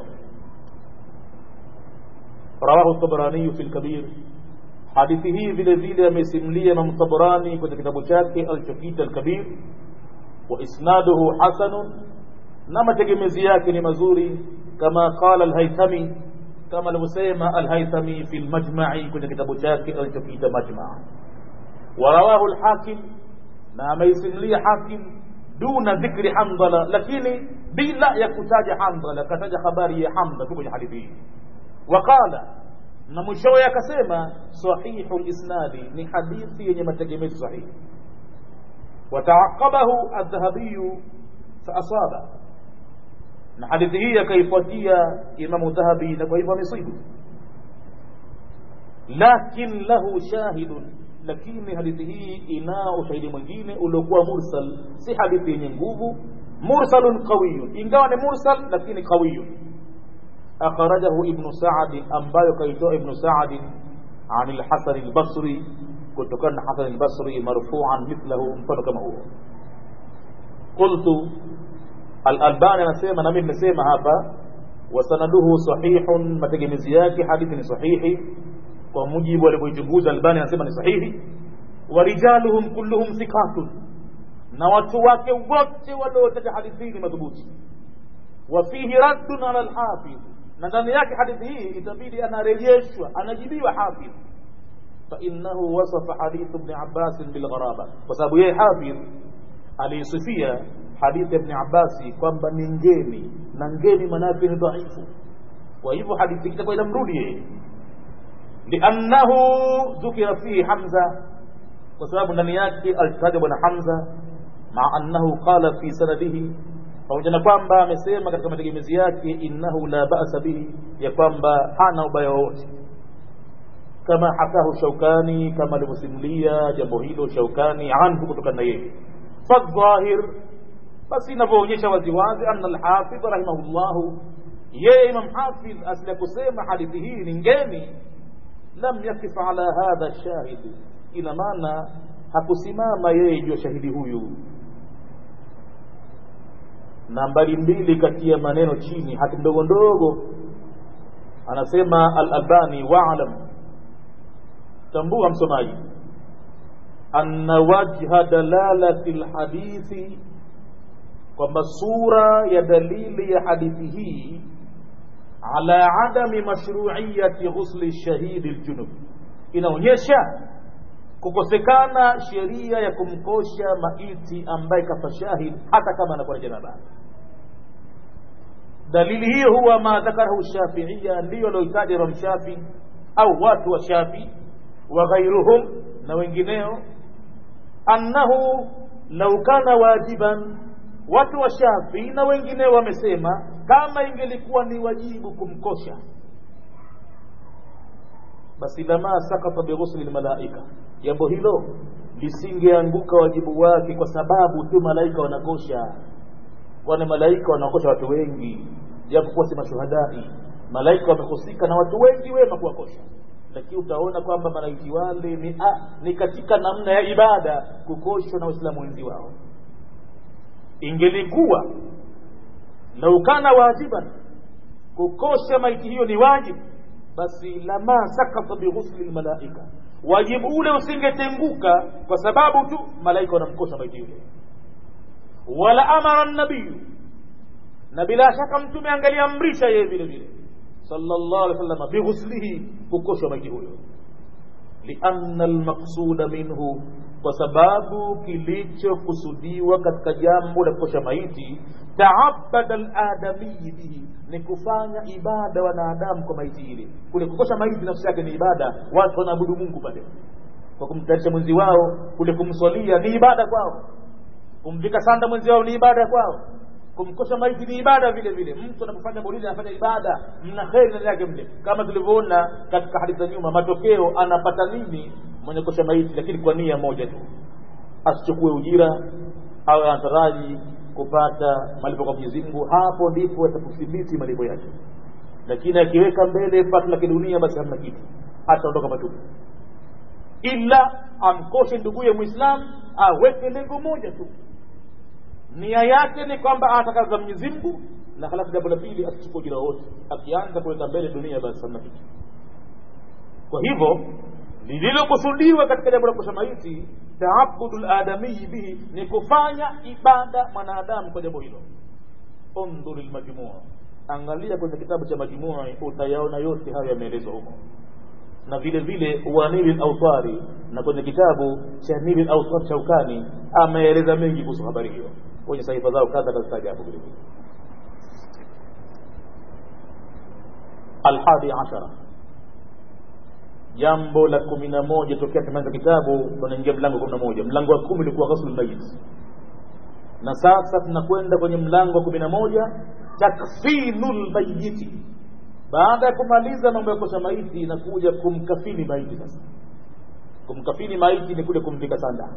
rawahu tabraniyu fi lkabir hadithi hii vile vile amesimulia imam tabrani kwenye kitabu chake alichokiita alkabir وإسناده حسن نما تجمزي yake ni mazuri kama qala al-haythami kama alivyosema al-haythami fi al-majma'i kwenye kitabu chake alichokiita majma' ورواه الحاكم na ameisimulia hakim duna dhikri hamdala lakini bila ya kutaja hamdala kataja habari ya hamda tu kwenye hadithi hii waqala na mwishowe akasema sahihu lisnadi ni hadithi yenye mategemezi sahihi وتعقبه الذهبي فأصاب na hadithi hii akaifuatia imamu dhahabi na kwa hivyo amesibu lakin lahu shahidun lakini hadithi hii inao ushahidi mwingine uliokuwa mursal si hadithi yenye nguvu mursalun qawiyun ingawa ni mursal lakini qawiyun akhrajahu ibnu saadi ambayo kaitoa ibnu saadi an lhasani lbasri kutokana na Hasan al-Basri marfu'an mithlahu mfano kama huo qultu al-Albani anasema na mimi nimesema hapa wasanaduhu sahihun mategemezi yake hadithi ni sahihi kwa mujibu alivyoichunguza Albani anasema ni sahihi wa rijaluhum kulluhum thiqatun na watu wake wote waliotaja hadithi ni madhubuti wa fihi raddun ala al-hafidh na ndani yake hadithi hii itabidi anarejeshwa anajibiwa hafidh فإنه وصف حديث ابن عباس بالغرابة وسبب يي حافظ aliyesifia hadithi ya Ibn Abbasi kwamba ni ngeni na ngeni manake ni dhaifu. Kwa hivyo hadithi itakuwa inamrudi yeye, liannahu dhukira fihi Hamza, kwa sababu ndani yake alitaja bwana hamza maa annahu qala fi sanadihi pamoja na kwamba amesema katika mategemezi yake innahu la ba'sa bihi ya kwamba hana ubaya wowote kama hakahu shaukani kama alivyosimulia jambo hilo shaukani anhu kutokana na yeye fadhahir basi inavyoonyesha waziwazi anna alhafidh rahimahullahu yeye imam hafidh asili ya kusema hadithi hii ni ngeni lam yakif ala hadha shahid ina maana hakusimama yeye juu ya shahidi huyu nambari mbili kati ya maneno chini hati ndogo ndogo anasema al-albani wa'lam tambua msomaji anna wajha dalalati lhadithi kwamba sura ya dalili ya hadithi hii ala adami mashruiyati ghusli shahidi ljunub inaonyesha kukosekana sheria ya kumkosha maiti ambaye kafa shahid hata kama anakuwa na janaba dalili hiyo huwa ma dhakarahu shafiia ndiyo alioitaja imam shafi au watu wa shafi wa ghairuhum na wengineo annahu lau kana wajiban watu wa shafi na wengineo wamesema kama ingelikuwa ni wajibu kumkosha basi lama sakata bighusli lmalaika jambo hilo lisingeanguka wajibu wake kwa sababu tu malaika wanakosha kwani malaika wanakosha watu wengi japokuwa si mashuhadai malaika wamehusika na watu wengi wema kuwakosha lakini utaona kwamba malaiki wale ni, a, ni katika namna ya ibada kukoshwa na waislamu wenzi wao ingelikuwa lau kana wajiban kukosha maiti hiyo ni wajibu basi lama sakata bighusli lmalaika wajibu ule usingetenguka kwa sababu tu malaika wanamkosha maiti yule wala amara nabiyu na bila shaka mtume angaliamrisha yeye vile vile sallallahu alaihi wasallam bighuslihi kukoshwa maiti huyo lianna almaqsuda minhu kwa sababu kilichokusudiwa katika jambo la kukosha maiti taabada aladamiyi bihi ni kufanya ibada wanadamu kwa maiti ile kule kukosha maiti nafsi yake ni ibada watu wanaabudu mungu pale kwa kumtayarisha mwenzi wao kule kumswalia ni ibada kwao kumvika sanda mwenzi wao ni ibada kwao kumkosha maiti ni ibada vile vile mtu anapofanya maulidi anafanya ibada mna kheri ndani yake mle kama tulivyoona katika hadithi za nyuma matokeo anapata nini mwenye kosha maiti lakini kwa nia moja tu asichukue ujira au anataraji kupata malipo kwa Mwenyezi Mungu hapo ndipo atakuthibiti malipo yake lakini akiweka mbele pato la kidunia basi hamna kitu ataondoka matupu ila amkoshe nduguye muislam aweke lengo moja tu nia yake ni kwamba anatakaza Mwenyezi Mungu na halafu jambo la pili asichukue ujira wote akianza kuweka mbele dunia basi hamna kitu kwa hivyo lililokusudiwa katika jambo la kusha maiti taabudu ladamiyi bihi ni kufanya ibada mwanadamu kwa jambo hilo undhur lmajmua angalia kwenye kitabu cha majmua utayaona yote hayo yameelezwa humo na vile vile wanili lautari na kwenye kitabu cha nili lautar shaukani ameeleza mengi kuhusu habari hiyo kwenye sahifa zao kadha kazitaja vile vile alhadi ashara jambo la kumi na moja tokea tumeanza kitabu tunaingia mlango kumi na moja mlango wa kumi ulikuwa ghusl mayit na sasa tunakwenda kwenye mlango wa kumi na moja takfinu lmayiti baada ya kumaliza mambo ya kosha maiti inakuja kumkafini maiti sasa kumkafini maiti ni kule kumvika sanda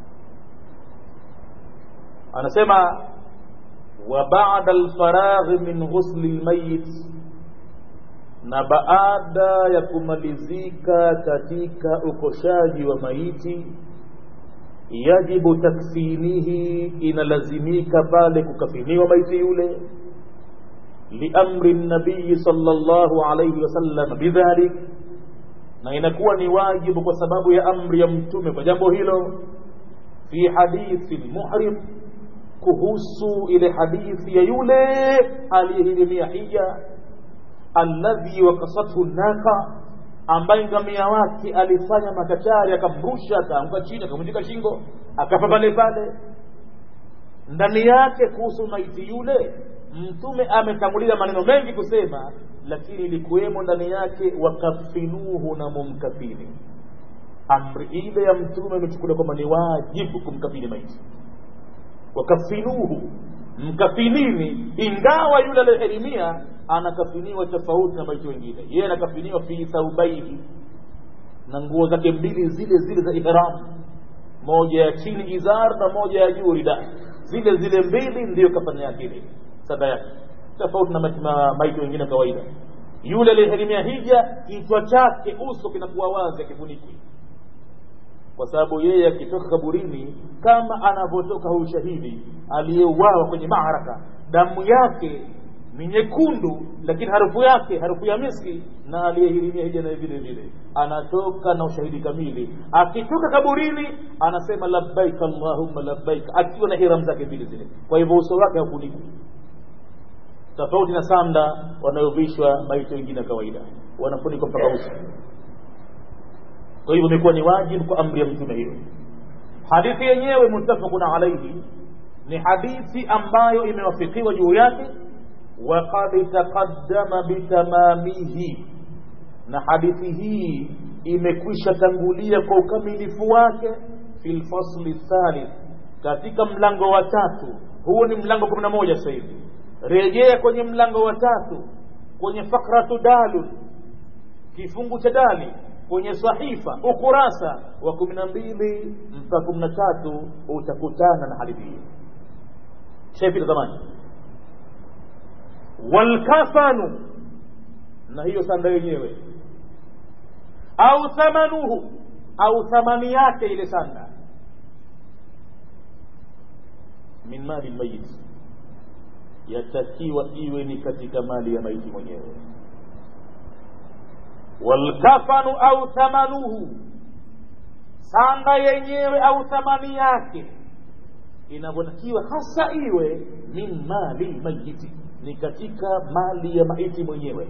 anasema wa bada lfaraghi min ghusli lmayit na baada ya kumalizika katika ukoshaji wa maiti yajibu takfinihi inalazimika pale kukafiniwa maiti yule liamri nabiyi sallallahu alayhi wasallam bidhalik na inakuwa ni wajibu kwa sababu ya amri ya mtume kwa jambo hilo fi hadithi lmuhrim kuhusu ile hadithi ya yule aliyehirimia hija alladhi wakasathu naqa ambaye ngamia wake alifanya makachari akamrusha akaanguka chini akamvunjika shingo akafa pale pale ndani yake kuhusu maiti yule mtume ametanguliza maneno mengi kusema lakini ilikuwemo ndani yake wakafinuhu na mumkafini amri ile ya mtume imechukuliwa kwamba ni wajibu kumkafini maiti wakafinuhu mkafinini ingawa yule aliyehirimia anakafiniwa tofauti na maiti wengine yeye anakafiniwa fi thaubaini na nguo zake mbili zile zile za ihram moja ya chini izar na moja ya juu rida zile zile mbili ndiyo kafani yake ile sada yake tofauti na maiti wengine kawaida yule aliyehirimia hija kichwa chake uso kinakuwa wazi akifuniki kwa sababu yeye akitoka kaburini kama anavyotoka huyu shahidi aliyeuawa kwenye maaraka damu yake ni nyekundu lakini harufu yake harufu ya miski na aliyehirimia hija naye vile vile anatoka na ushahidi kamili akitoka kaburini anasema labbaik allahumma labbaik akiwa na hiram zake vile zile kwa hivyo uso wake haufunikwi tofauti na sanda wanayovishwa maiti wengine kawaida wanafunikwa mpaka uso kwa hivyo imekuwa ni wajibu kwa amri ya mtume hiyo hadithi yenyewe muttafaqun alaihi ni hadithi ambayo imewafikiwa juu yake waqad taqaddama bitamamihi na hadithi hii imekwisha tangulia kwa ukamilifu wake fi lfasli thalith katika mlango wa tatu huo ni mlango kumi na moja sasa hivi rejea kwenye mlango wa tatu kwenye fakratu dalun kifungu cha dali kwenye sahifa ukurasa wa kumi na mbili mpaka kumi na tatu utakutana na hadithi hiyo shepita zamani walkafanu na hiyo sanda yenyewe au thamanuhu au thamani yake ile sanda min mali lmayit yatakiwa iwe ni katika mali ya maiti mwenyewe walkafanu au thamanuhu sanda yenyewe au thamani yake inavyotakiwa hasa iwe min mali mayiti ni katika mali ya maiti mwenyewe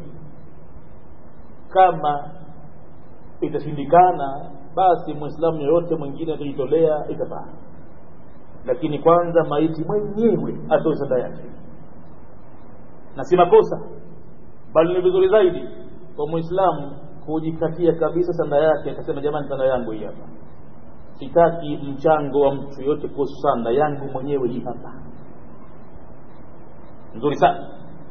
kama itashindikana basi mwislamu yoyote mwingine atajitolea itafaa lakini kwanza maiti mwenyewe atoe sanda yake na si makosa bali ni vizuri zaidi kwa mwislamu kujikatia kabisa sanda yake akasema jamani sanda yangu hii hapa sitaki mchango wa mtu yoyote kuhusu sanda yangu mwenyewe hii hapa nzuri sana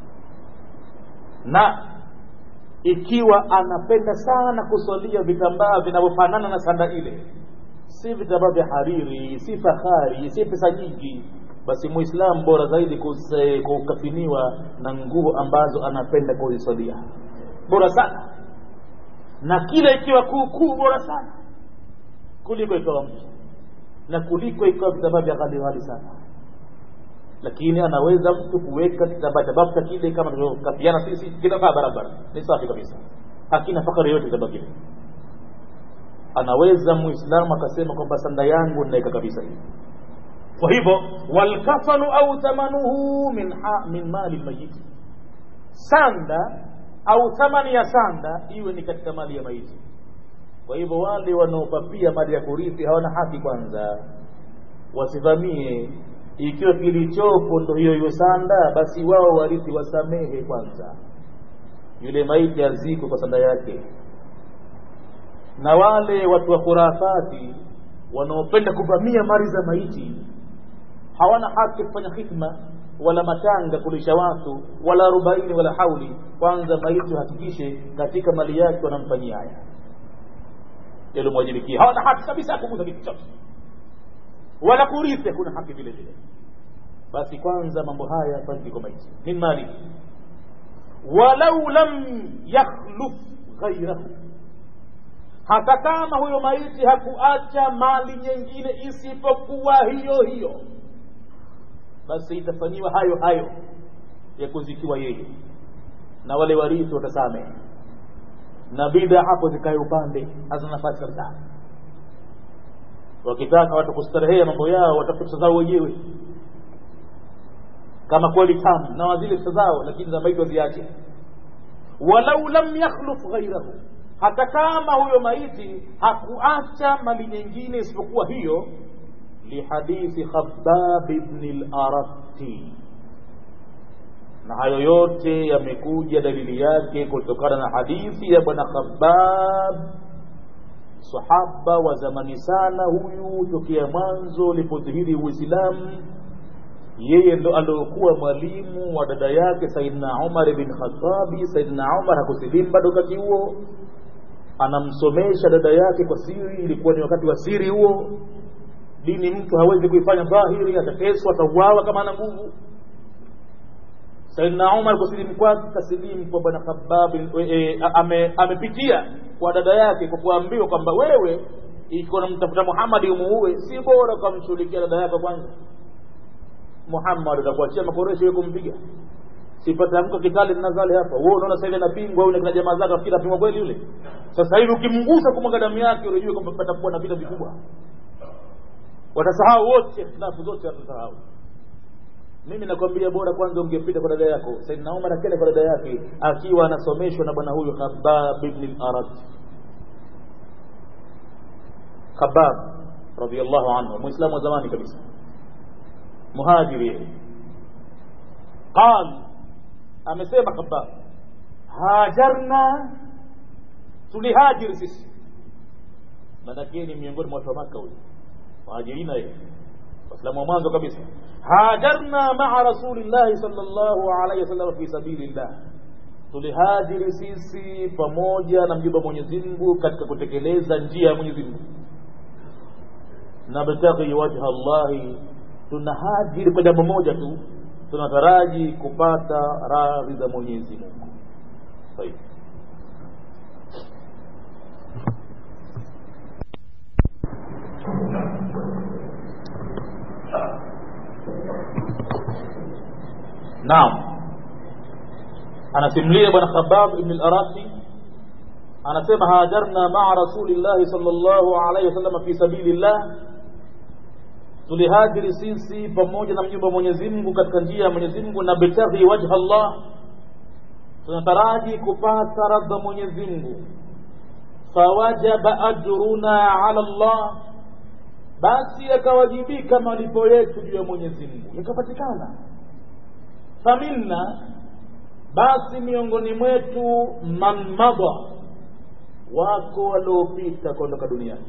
na ikiwa anapenda sana kusalia vitambaa vinavyofanana na sanda ile si vitambaa vya hariri si fahari si pesa nyingi basi muislamu bora zaidi kukafiniwa na nguo ambazo anapenda kuzisalia bora sana na kila ikiwa kuukuu bora sana kuliko ikawa mtu na kuliko ikawa vitambaa vya ghali ghali sana lakini anaweza mtu kuweka kitambaa cha bafta kile kama tunavyokafiana sisi kinafaa barabara ni safi kabisa hakina fakari yote kitambaa kile anaweza muislamu akasema kwamba sanda yangu naweka kabisa hivi kwa hivyo walkafanu au thamanuhu min, ha, min mali lmayiti sanda au thamani ya sanda iwe ni katika mali ya maiti kwa hivyo wale wanaopapia mali ya kurithi hawana haki kwanza wasivamie ikiwa kilichopo ndo hiyo hiyo sanda basi wao warithi wasamehe kwanza yule maiti azikwe kwa sanda yake na wale watu wa khurafati wanaopenda kuvamia mali za maiti hawana haki kufanya hikma wala matanga kulisha watu wala arobaini wala hauli kwanza maiti hakikishe katika mali yake wanamfanyia haya yalomwajibikia hawana haki kabisa kugusa kitu chote wala kurithi hakuna haki vile vile basi kwanza mambo haya yafanyike kwa maiti min mali walau lam yakhluf ghairahu hata kama huyo maiti hakuacha mali nyingine isipokuwa hiyo hiyo basi itafanyiwa hayo hayo ya kuzikiwa yeye na wale warithi watasamehe na bida hapo zikae upande hazina nafasi kabisa wakitaka watu kustarehea mambo yao watafuta zao wenyewe kama kweli tamu na wazile pesa zao lakini za maiti waziache walau lam yakhluf ghairahu hata kama huyo maiti hakuacha mali nyingine isipokuwa hiyo lihadithi khabab ibn al-aratti na hayo yote yamekuja dalili yake kutokana na hadithi ya bwana khabab sahaba wa zamani sana huyu tokea mwanzo ulipodhihiri uislamu yeye ndo aliokuwa mwalimu wa dada yake saidna umar bin khatabi saidna umar hakusilimu bado wakati huo anamsomesha dada yake kwa siri ilikuwa ni wakati wa siri huo dini mtu hawezi kuifanya dhahiri atateswa atauawa kama ana nguvu saidna umar kusilimu kwake kasilimu kwa bwana khabab e, ame, amepitia kwa dada yake kwa kuambiwa kwamba wewe ikiwa namtafuta muhammadi umuue si bora ukamshughulikia dada yako kwanza muhammad atakuachia makoresho ya kumpiga sipatamka kitali nazali hapa wewe unaona sasa hivi anapingwa yule kuna jamaa zake afikiri apingwa kweli yule sasa hivi ukimgusa kumwaga damu yake unajua kwamba patakuwa na vita vikubwa watasahau wote ikhtilafu zote watasahau mimi nakwambia bora kwanza ungepita kwa dada yako saidna umar akenda kwa dada yake akiwa anasomeshwa na bwana huyu khabab ibn al-arad khabab radiyallahu anhu muislamu wa zamani kabisa muhajiri qal amesema khabab hajarna tulihajiri sisi manake ni miongoni mwa watu wa maka huyu muhajirina yeye waislamu wa mwanzo kabisa hajarna maa rasulillahi sallallahu alaihi wasallam fi sabilillah tulihajiri sisi pamoja na mjumbe Mwenyezi Mungu katika kutekeleza njia ya Mwenyezi Mungu nabtaghi wajha Allahi tunahajiri kwa jambo moja tu tunataraji kupata radhi za Mwenyezi Mungu طيب naam anasimulia bwana khabab ibn al-araqi anasema hajarna maa rasulillahi sallallahu alaihi wasallam fi sabilillah tulihajiri sisi pamoja na mjumbe wa Mwenyezi Mungu katika njia ya Mwenyezi Mungu na bitaghi wajha Allah tunataraji kupata radha Mwenyezi Mungu fawajaba ajruna ala Allah basi yakawajibika malipo yetu juu ya Mwenyezi Mungu yakapatikana faminna basi miongoni mwetu man madha wako waliopita kuondoka duniani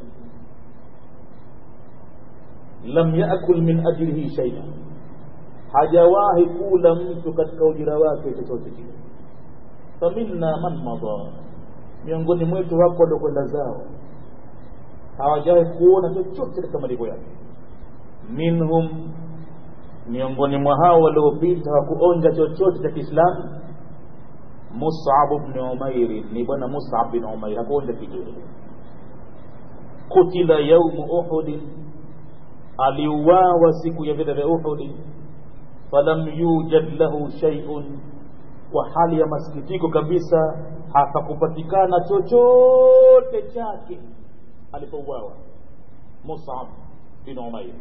lam yakul min ajrihi shay'a hajawahi kula mtu katika ujira wake chochote kile faminna man madha miongoni mwetu wako waliokwenda zao hawajawahi kuona chochote katika malipo yake minhum miongoni mwa hao waliopita hawakuonja chochote cha Kiislamu Mus'ab ibn Umair ni bwana Mus'ab bin Umair hakuonja kitu kutila yaumu Uhud aliuawa siku ya vita vya Uhud falam yujad lahu shay'un kwa hali ya masikitiko kabisa hapakupatikana chochote chake alipouawa Mus'ab bin Umair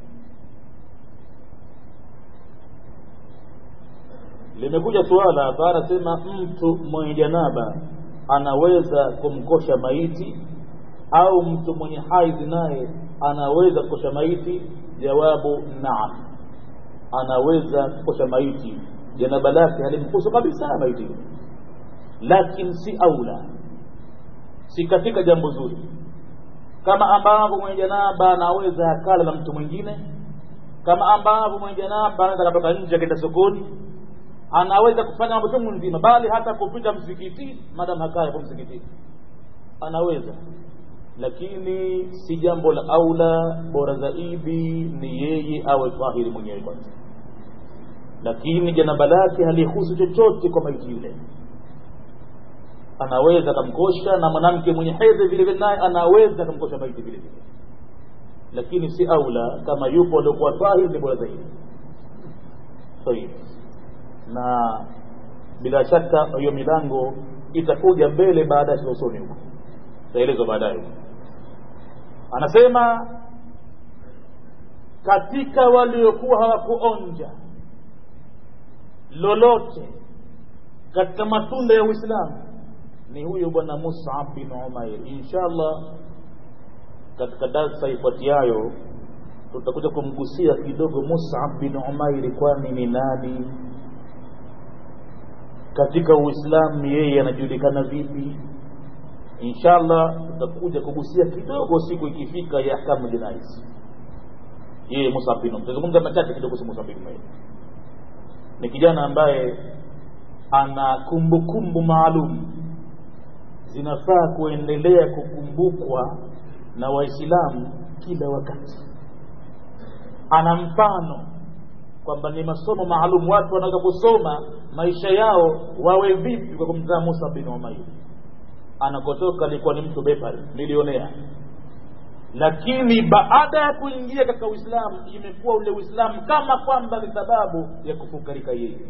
limekuja suala hapa anasema mtu mwenye janaba anaweza kumkosha maiti au mtu mwenye haidhi naye anaweza kukosha maiti jawabu naam anaweza kukosha maiti janaba lake halimkusu kabisa maiti lakini si aula si katika jambo zuri kama ambavyo mwenye janaba anaweza akala na mtu mwingine kama ambavyo mwenye janaba anaweza akatoka nje akaenda sokoni anaweza kufanya mambo chungu nzima bali hata kupita msikitini madam hakaa hapo msikitini anaweza lakini si jambo la aula bora zaidi ni yeye awe tahiri mwenyewe kwanza lakini janaba lake halihusu chochote kwa maiti yule anaweza akamkosha na mwanamke mwenye hedhi vile vile naye anaweza akamkosha maiti vile vile lakini si aula kama yupo aliokuwa tahiri ni bora zaidi sahihi na bila shaka hiyo milango itakuja mbele baada ya usoni huko taelezwa baadaye anasema katika waliokuwa hawakuonja lolote katika matunda ya Uislamu ni huyo bwana Mus'ab bin Umair inshallah katika darsa ifuatiayo tutakuja kumgusia kidogo Mus'ab bin Umair kwani ni nani katika Uislamu yeye anajulikana vipi inshallah tutakuja kugusia kidogo siku ikifika ya ahkamu jinais yeye Musab bin Umair tutazungumza machache kidogo kuhusu Musab bin Umair ni kijana ambaye ana kumbukumbu maalum zinafaa kuendelea kukumbukwa na waislamu kila wakati ana mfano kwamba ni masomo maalum watu wanaweza kusoma maisha yao wawe vipi kwa kumzaa Musa bin Umair anakotoka alikuwa ni mtu bepari milionea lakini baada ya kuingia katika uislamu imekuwa ule uislamu kama kwamba ni sababu ya kufukarika yeye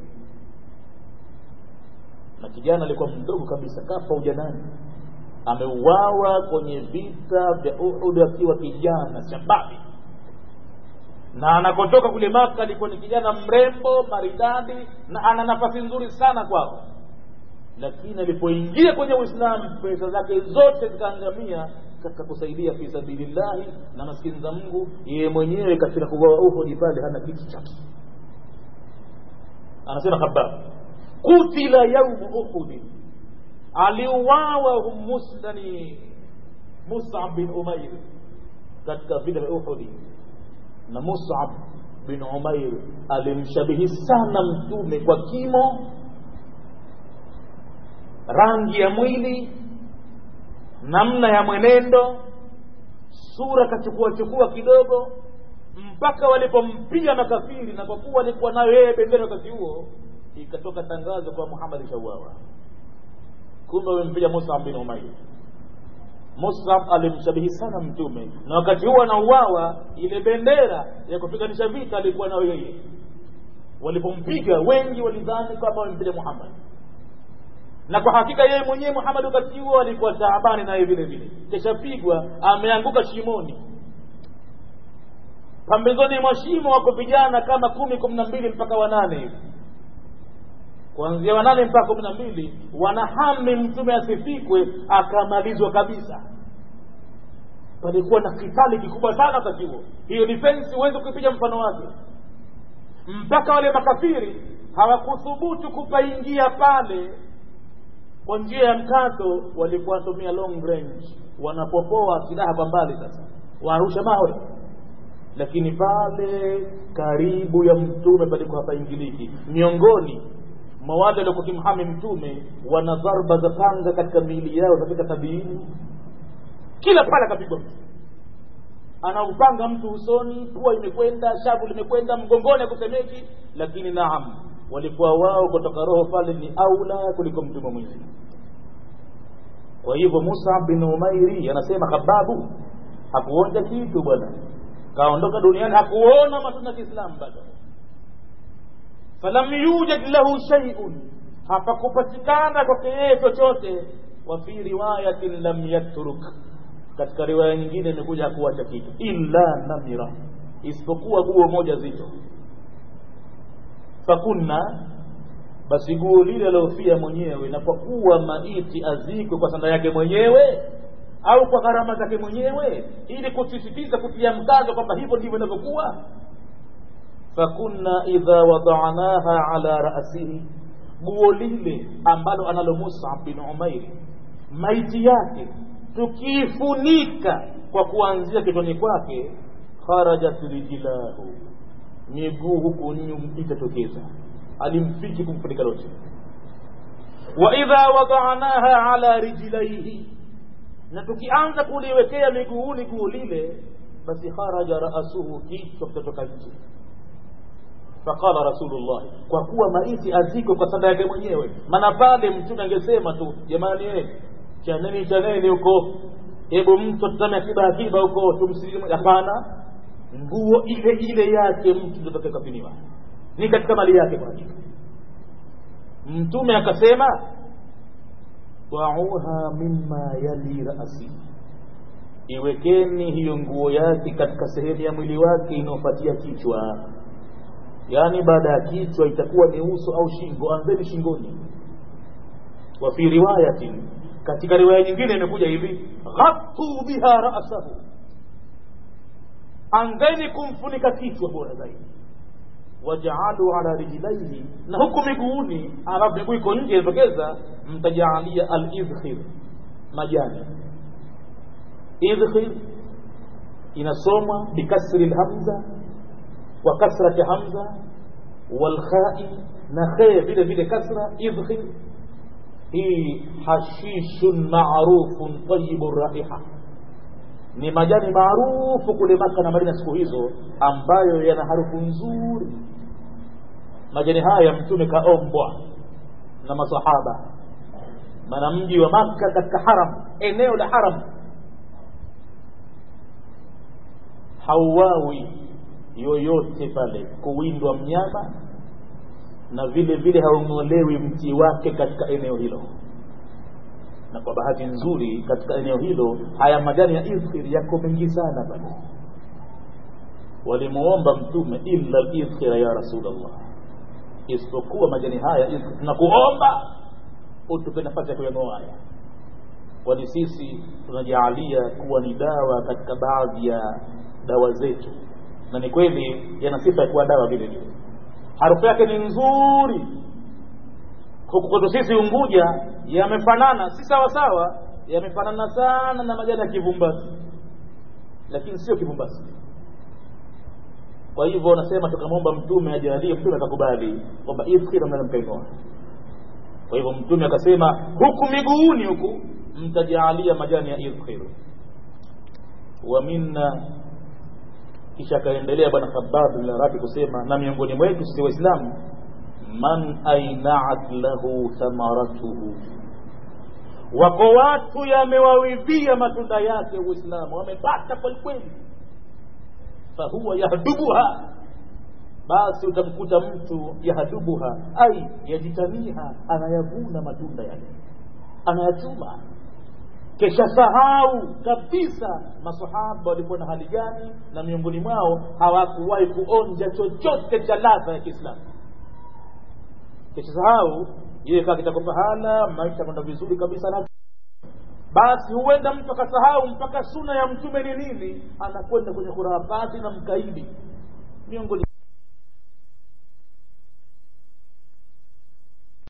na kijana alikuwa mdogo kabisa kafa ujanani ameuawa kwenye vita vya Uhud akiwa kijana shababi na anakotoka kule Maka alikuwa ni kijana mrembo maridadi na ana nafasi nzuri sana kwao lakini alipoingia kwenye Uislamu pesa zake zote zikaangamia katika kusaidia fi sabilillahi na maskini za Mungu yeye mwenyewe katika kugawa Uhud pale hana kitu chake anasema Khabbab kutila yaumu Uhud aliuawa humusdani Mus'ab bin Umair katika vita vya Uhud na Mus'ab bin Umair alimshabihi sana mtume kwa kimo rangi ya mwili namna ya mwenendo sura kachukua chukua kidogo mpaka walipompiga makafiri na kwa kuwa alikuwa nayo yeye bendera wakati huo ikatoka tangazo kwa Muhammad shauawa kumbe wamempiga Mus'ab bin Umair Mus'ab alimshabihi sana mtume na wakati huo anauawa ile bendera ya kupiganisha vita alikuwa nayo yeye walipompiga wengi walidhani kwamba wamempiga Muhammad na kwa hakika yeye mwenyewe Muhammad wakati huo alikuwa taabani naye vile vile keshapigwa ameanguka shimoni pambezoni mwa shimo wako vijana kama kumi kumi na mbili mpaka wanane hivi kuanzia wanane mpaka kumi na mbili wanahami mtume asifikwe akamalizwa kabisa palikuwa na kitali kikubwa sana wakati huo hiyo defense huwezi kuipiga mfano wake mpaka wale makafiri hawakuthubutu kupaingia pale kwa njia ya mkato walikuwa wanatumia long range wanapopoa silaha kwa mbali sasa warusha mawe lakini pale karibu ya mtume palikuwa hapaingiliki miongoni mwa wale waliokuwa kimhami mtume wana dharba za panga katika miili yao zafika sabiini kila pale akapigwa mtu anaupanga mtu usoni pua imekwenda shavu limekwenda mgongoni akusemeki lakini naam walikuwa wao kutoka roho pale ni aula kuliko mtume mwingine kwa hivyo Musa bin Umairi anasema Khababu hakuonja kitu bwana kaondoka duniani hakuona matunda ya Kiislamu bado falam yujad lahu shay'un hapakupatikana kwake yeye chochote wa fi riwayatin lam yatruk katika riwaya nyingine imekuja hakuacha kitu illa namira isipokuwa guo moja zito fakunna basi guo lile aliofia mwenyewe na kwa kuwa maiti azikwe kwa sanda yake mwenyewe au kwa gharama zake mwenyewe ili kusisitiza kutia mkazo kwamba hivyo ndivyo inavyokuwa fakunna idha wadanaha ala rasihi guo lile ambalo analo Mus'ab bin Umair maiti yake tukiifunika kwa kuanzia kichwani kwake kharajat rijlahu miguu huku nyuma itatokeza alimfiki kumfunika lote wa idha wadanaha ala rijlaihi na tukianza kuliwekea miguuni guu lile basi kharaja raasuhu kichwa kitatoka nje faqala rasulullah kwa kuwa maiti aziko kwa sanda yake mwenyewe maana pale mtume angesema tu jamani eh chaneni chaneni huko hebu mtu atazame akiba akiba huko tumsilimu hapana nguo ile ile yake mtu ndio atakayekafiniwa ni katika mali yake kwa hakika mtume akasema wauha mimma yali rasi iwekeni hiyo nguo yake katika sehemu ya mwili wake inayofuatia kichwa yaani baada ya kichwa itakuwa ni uso au shingo anzeni shingoni wa fi riwayatin katika riwaya nyingine imekuja hivi ghattu biha ra'sahu anzeni kumfunika kichwa bora zaidi wajaalu ala rijlaihi na huku miguuni alafu miguu iko nje inatokeza mtajaalia al-idkhir majani idkhil inasomwa bikasri lhamza wa kasrati hamza walkhai na khe vile vile kasra idkhil hii hashishun marufun tayibu raiha ni majani maarufu kule maka na madina siku hizo ambayo yana harufu nzuri majani haya mtume kaombwa na masahaba maana mji wa makka katika haram eneo la haram hauwawi yoyote pale kuwindwa mnyama na vile vile haung'olewi mti wake katika eneo hilo na kwa bahati nzuri katika eneo hilo haya majani ya idhkhir yako mengi sana pale walimuomba mtume illa lidhkhira ya rasulllah isipokuwa majani haya idhkhir tunakuomba utupe nafasi ya kuyang'oa haya kwani sisi tunajaalia kuwa ni dawa katika baadhi ya dawa zetu na ni kweli yana sifa ya kuwa dawa vile vile harufu yake ni nzuri huku kwetu sisi unguja yamefanana si sawa sawa yamefanana sana na majani ya kivumbasi lakini sio kivumbasi kwa hivyo nasema tukamwomba mtume ajalie mtume akakubali kwamba ifkira mnaweza mkaing'oa kwa hivyo mtume akasema huku miguuni huku mtajaalia majani ya idkhir wa minna kisha akaendelea bwana khabab bin arati kusema na miongoni mwetu sisi waislamu man ainaat lahu thamaratuhu wako watu yamewawivia matunda yake uislamu wamepata kwelikweli fahuwa yahdubuha basi utamkuta mtu yahdubuha ai yajitaniha anayavuna matunda yale anayachuma kesha sahau kabisa masahaba walikuwa na hali gani na miongoni mwao hawakuwahi kuonja chochote cha ladha ya kiislamu kesha sahau yeye kaa kitako pahala maisha kwenda vizuri kabisa na basi huenda mtu akasahau mpaka suna ya mtume ni nini anakwenda kwenye khurafati na mkaidi miongoni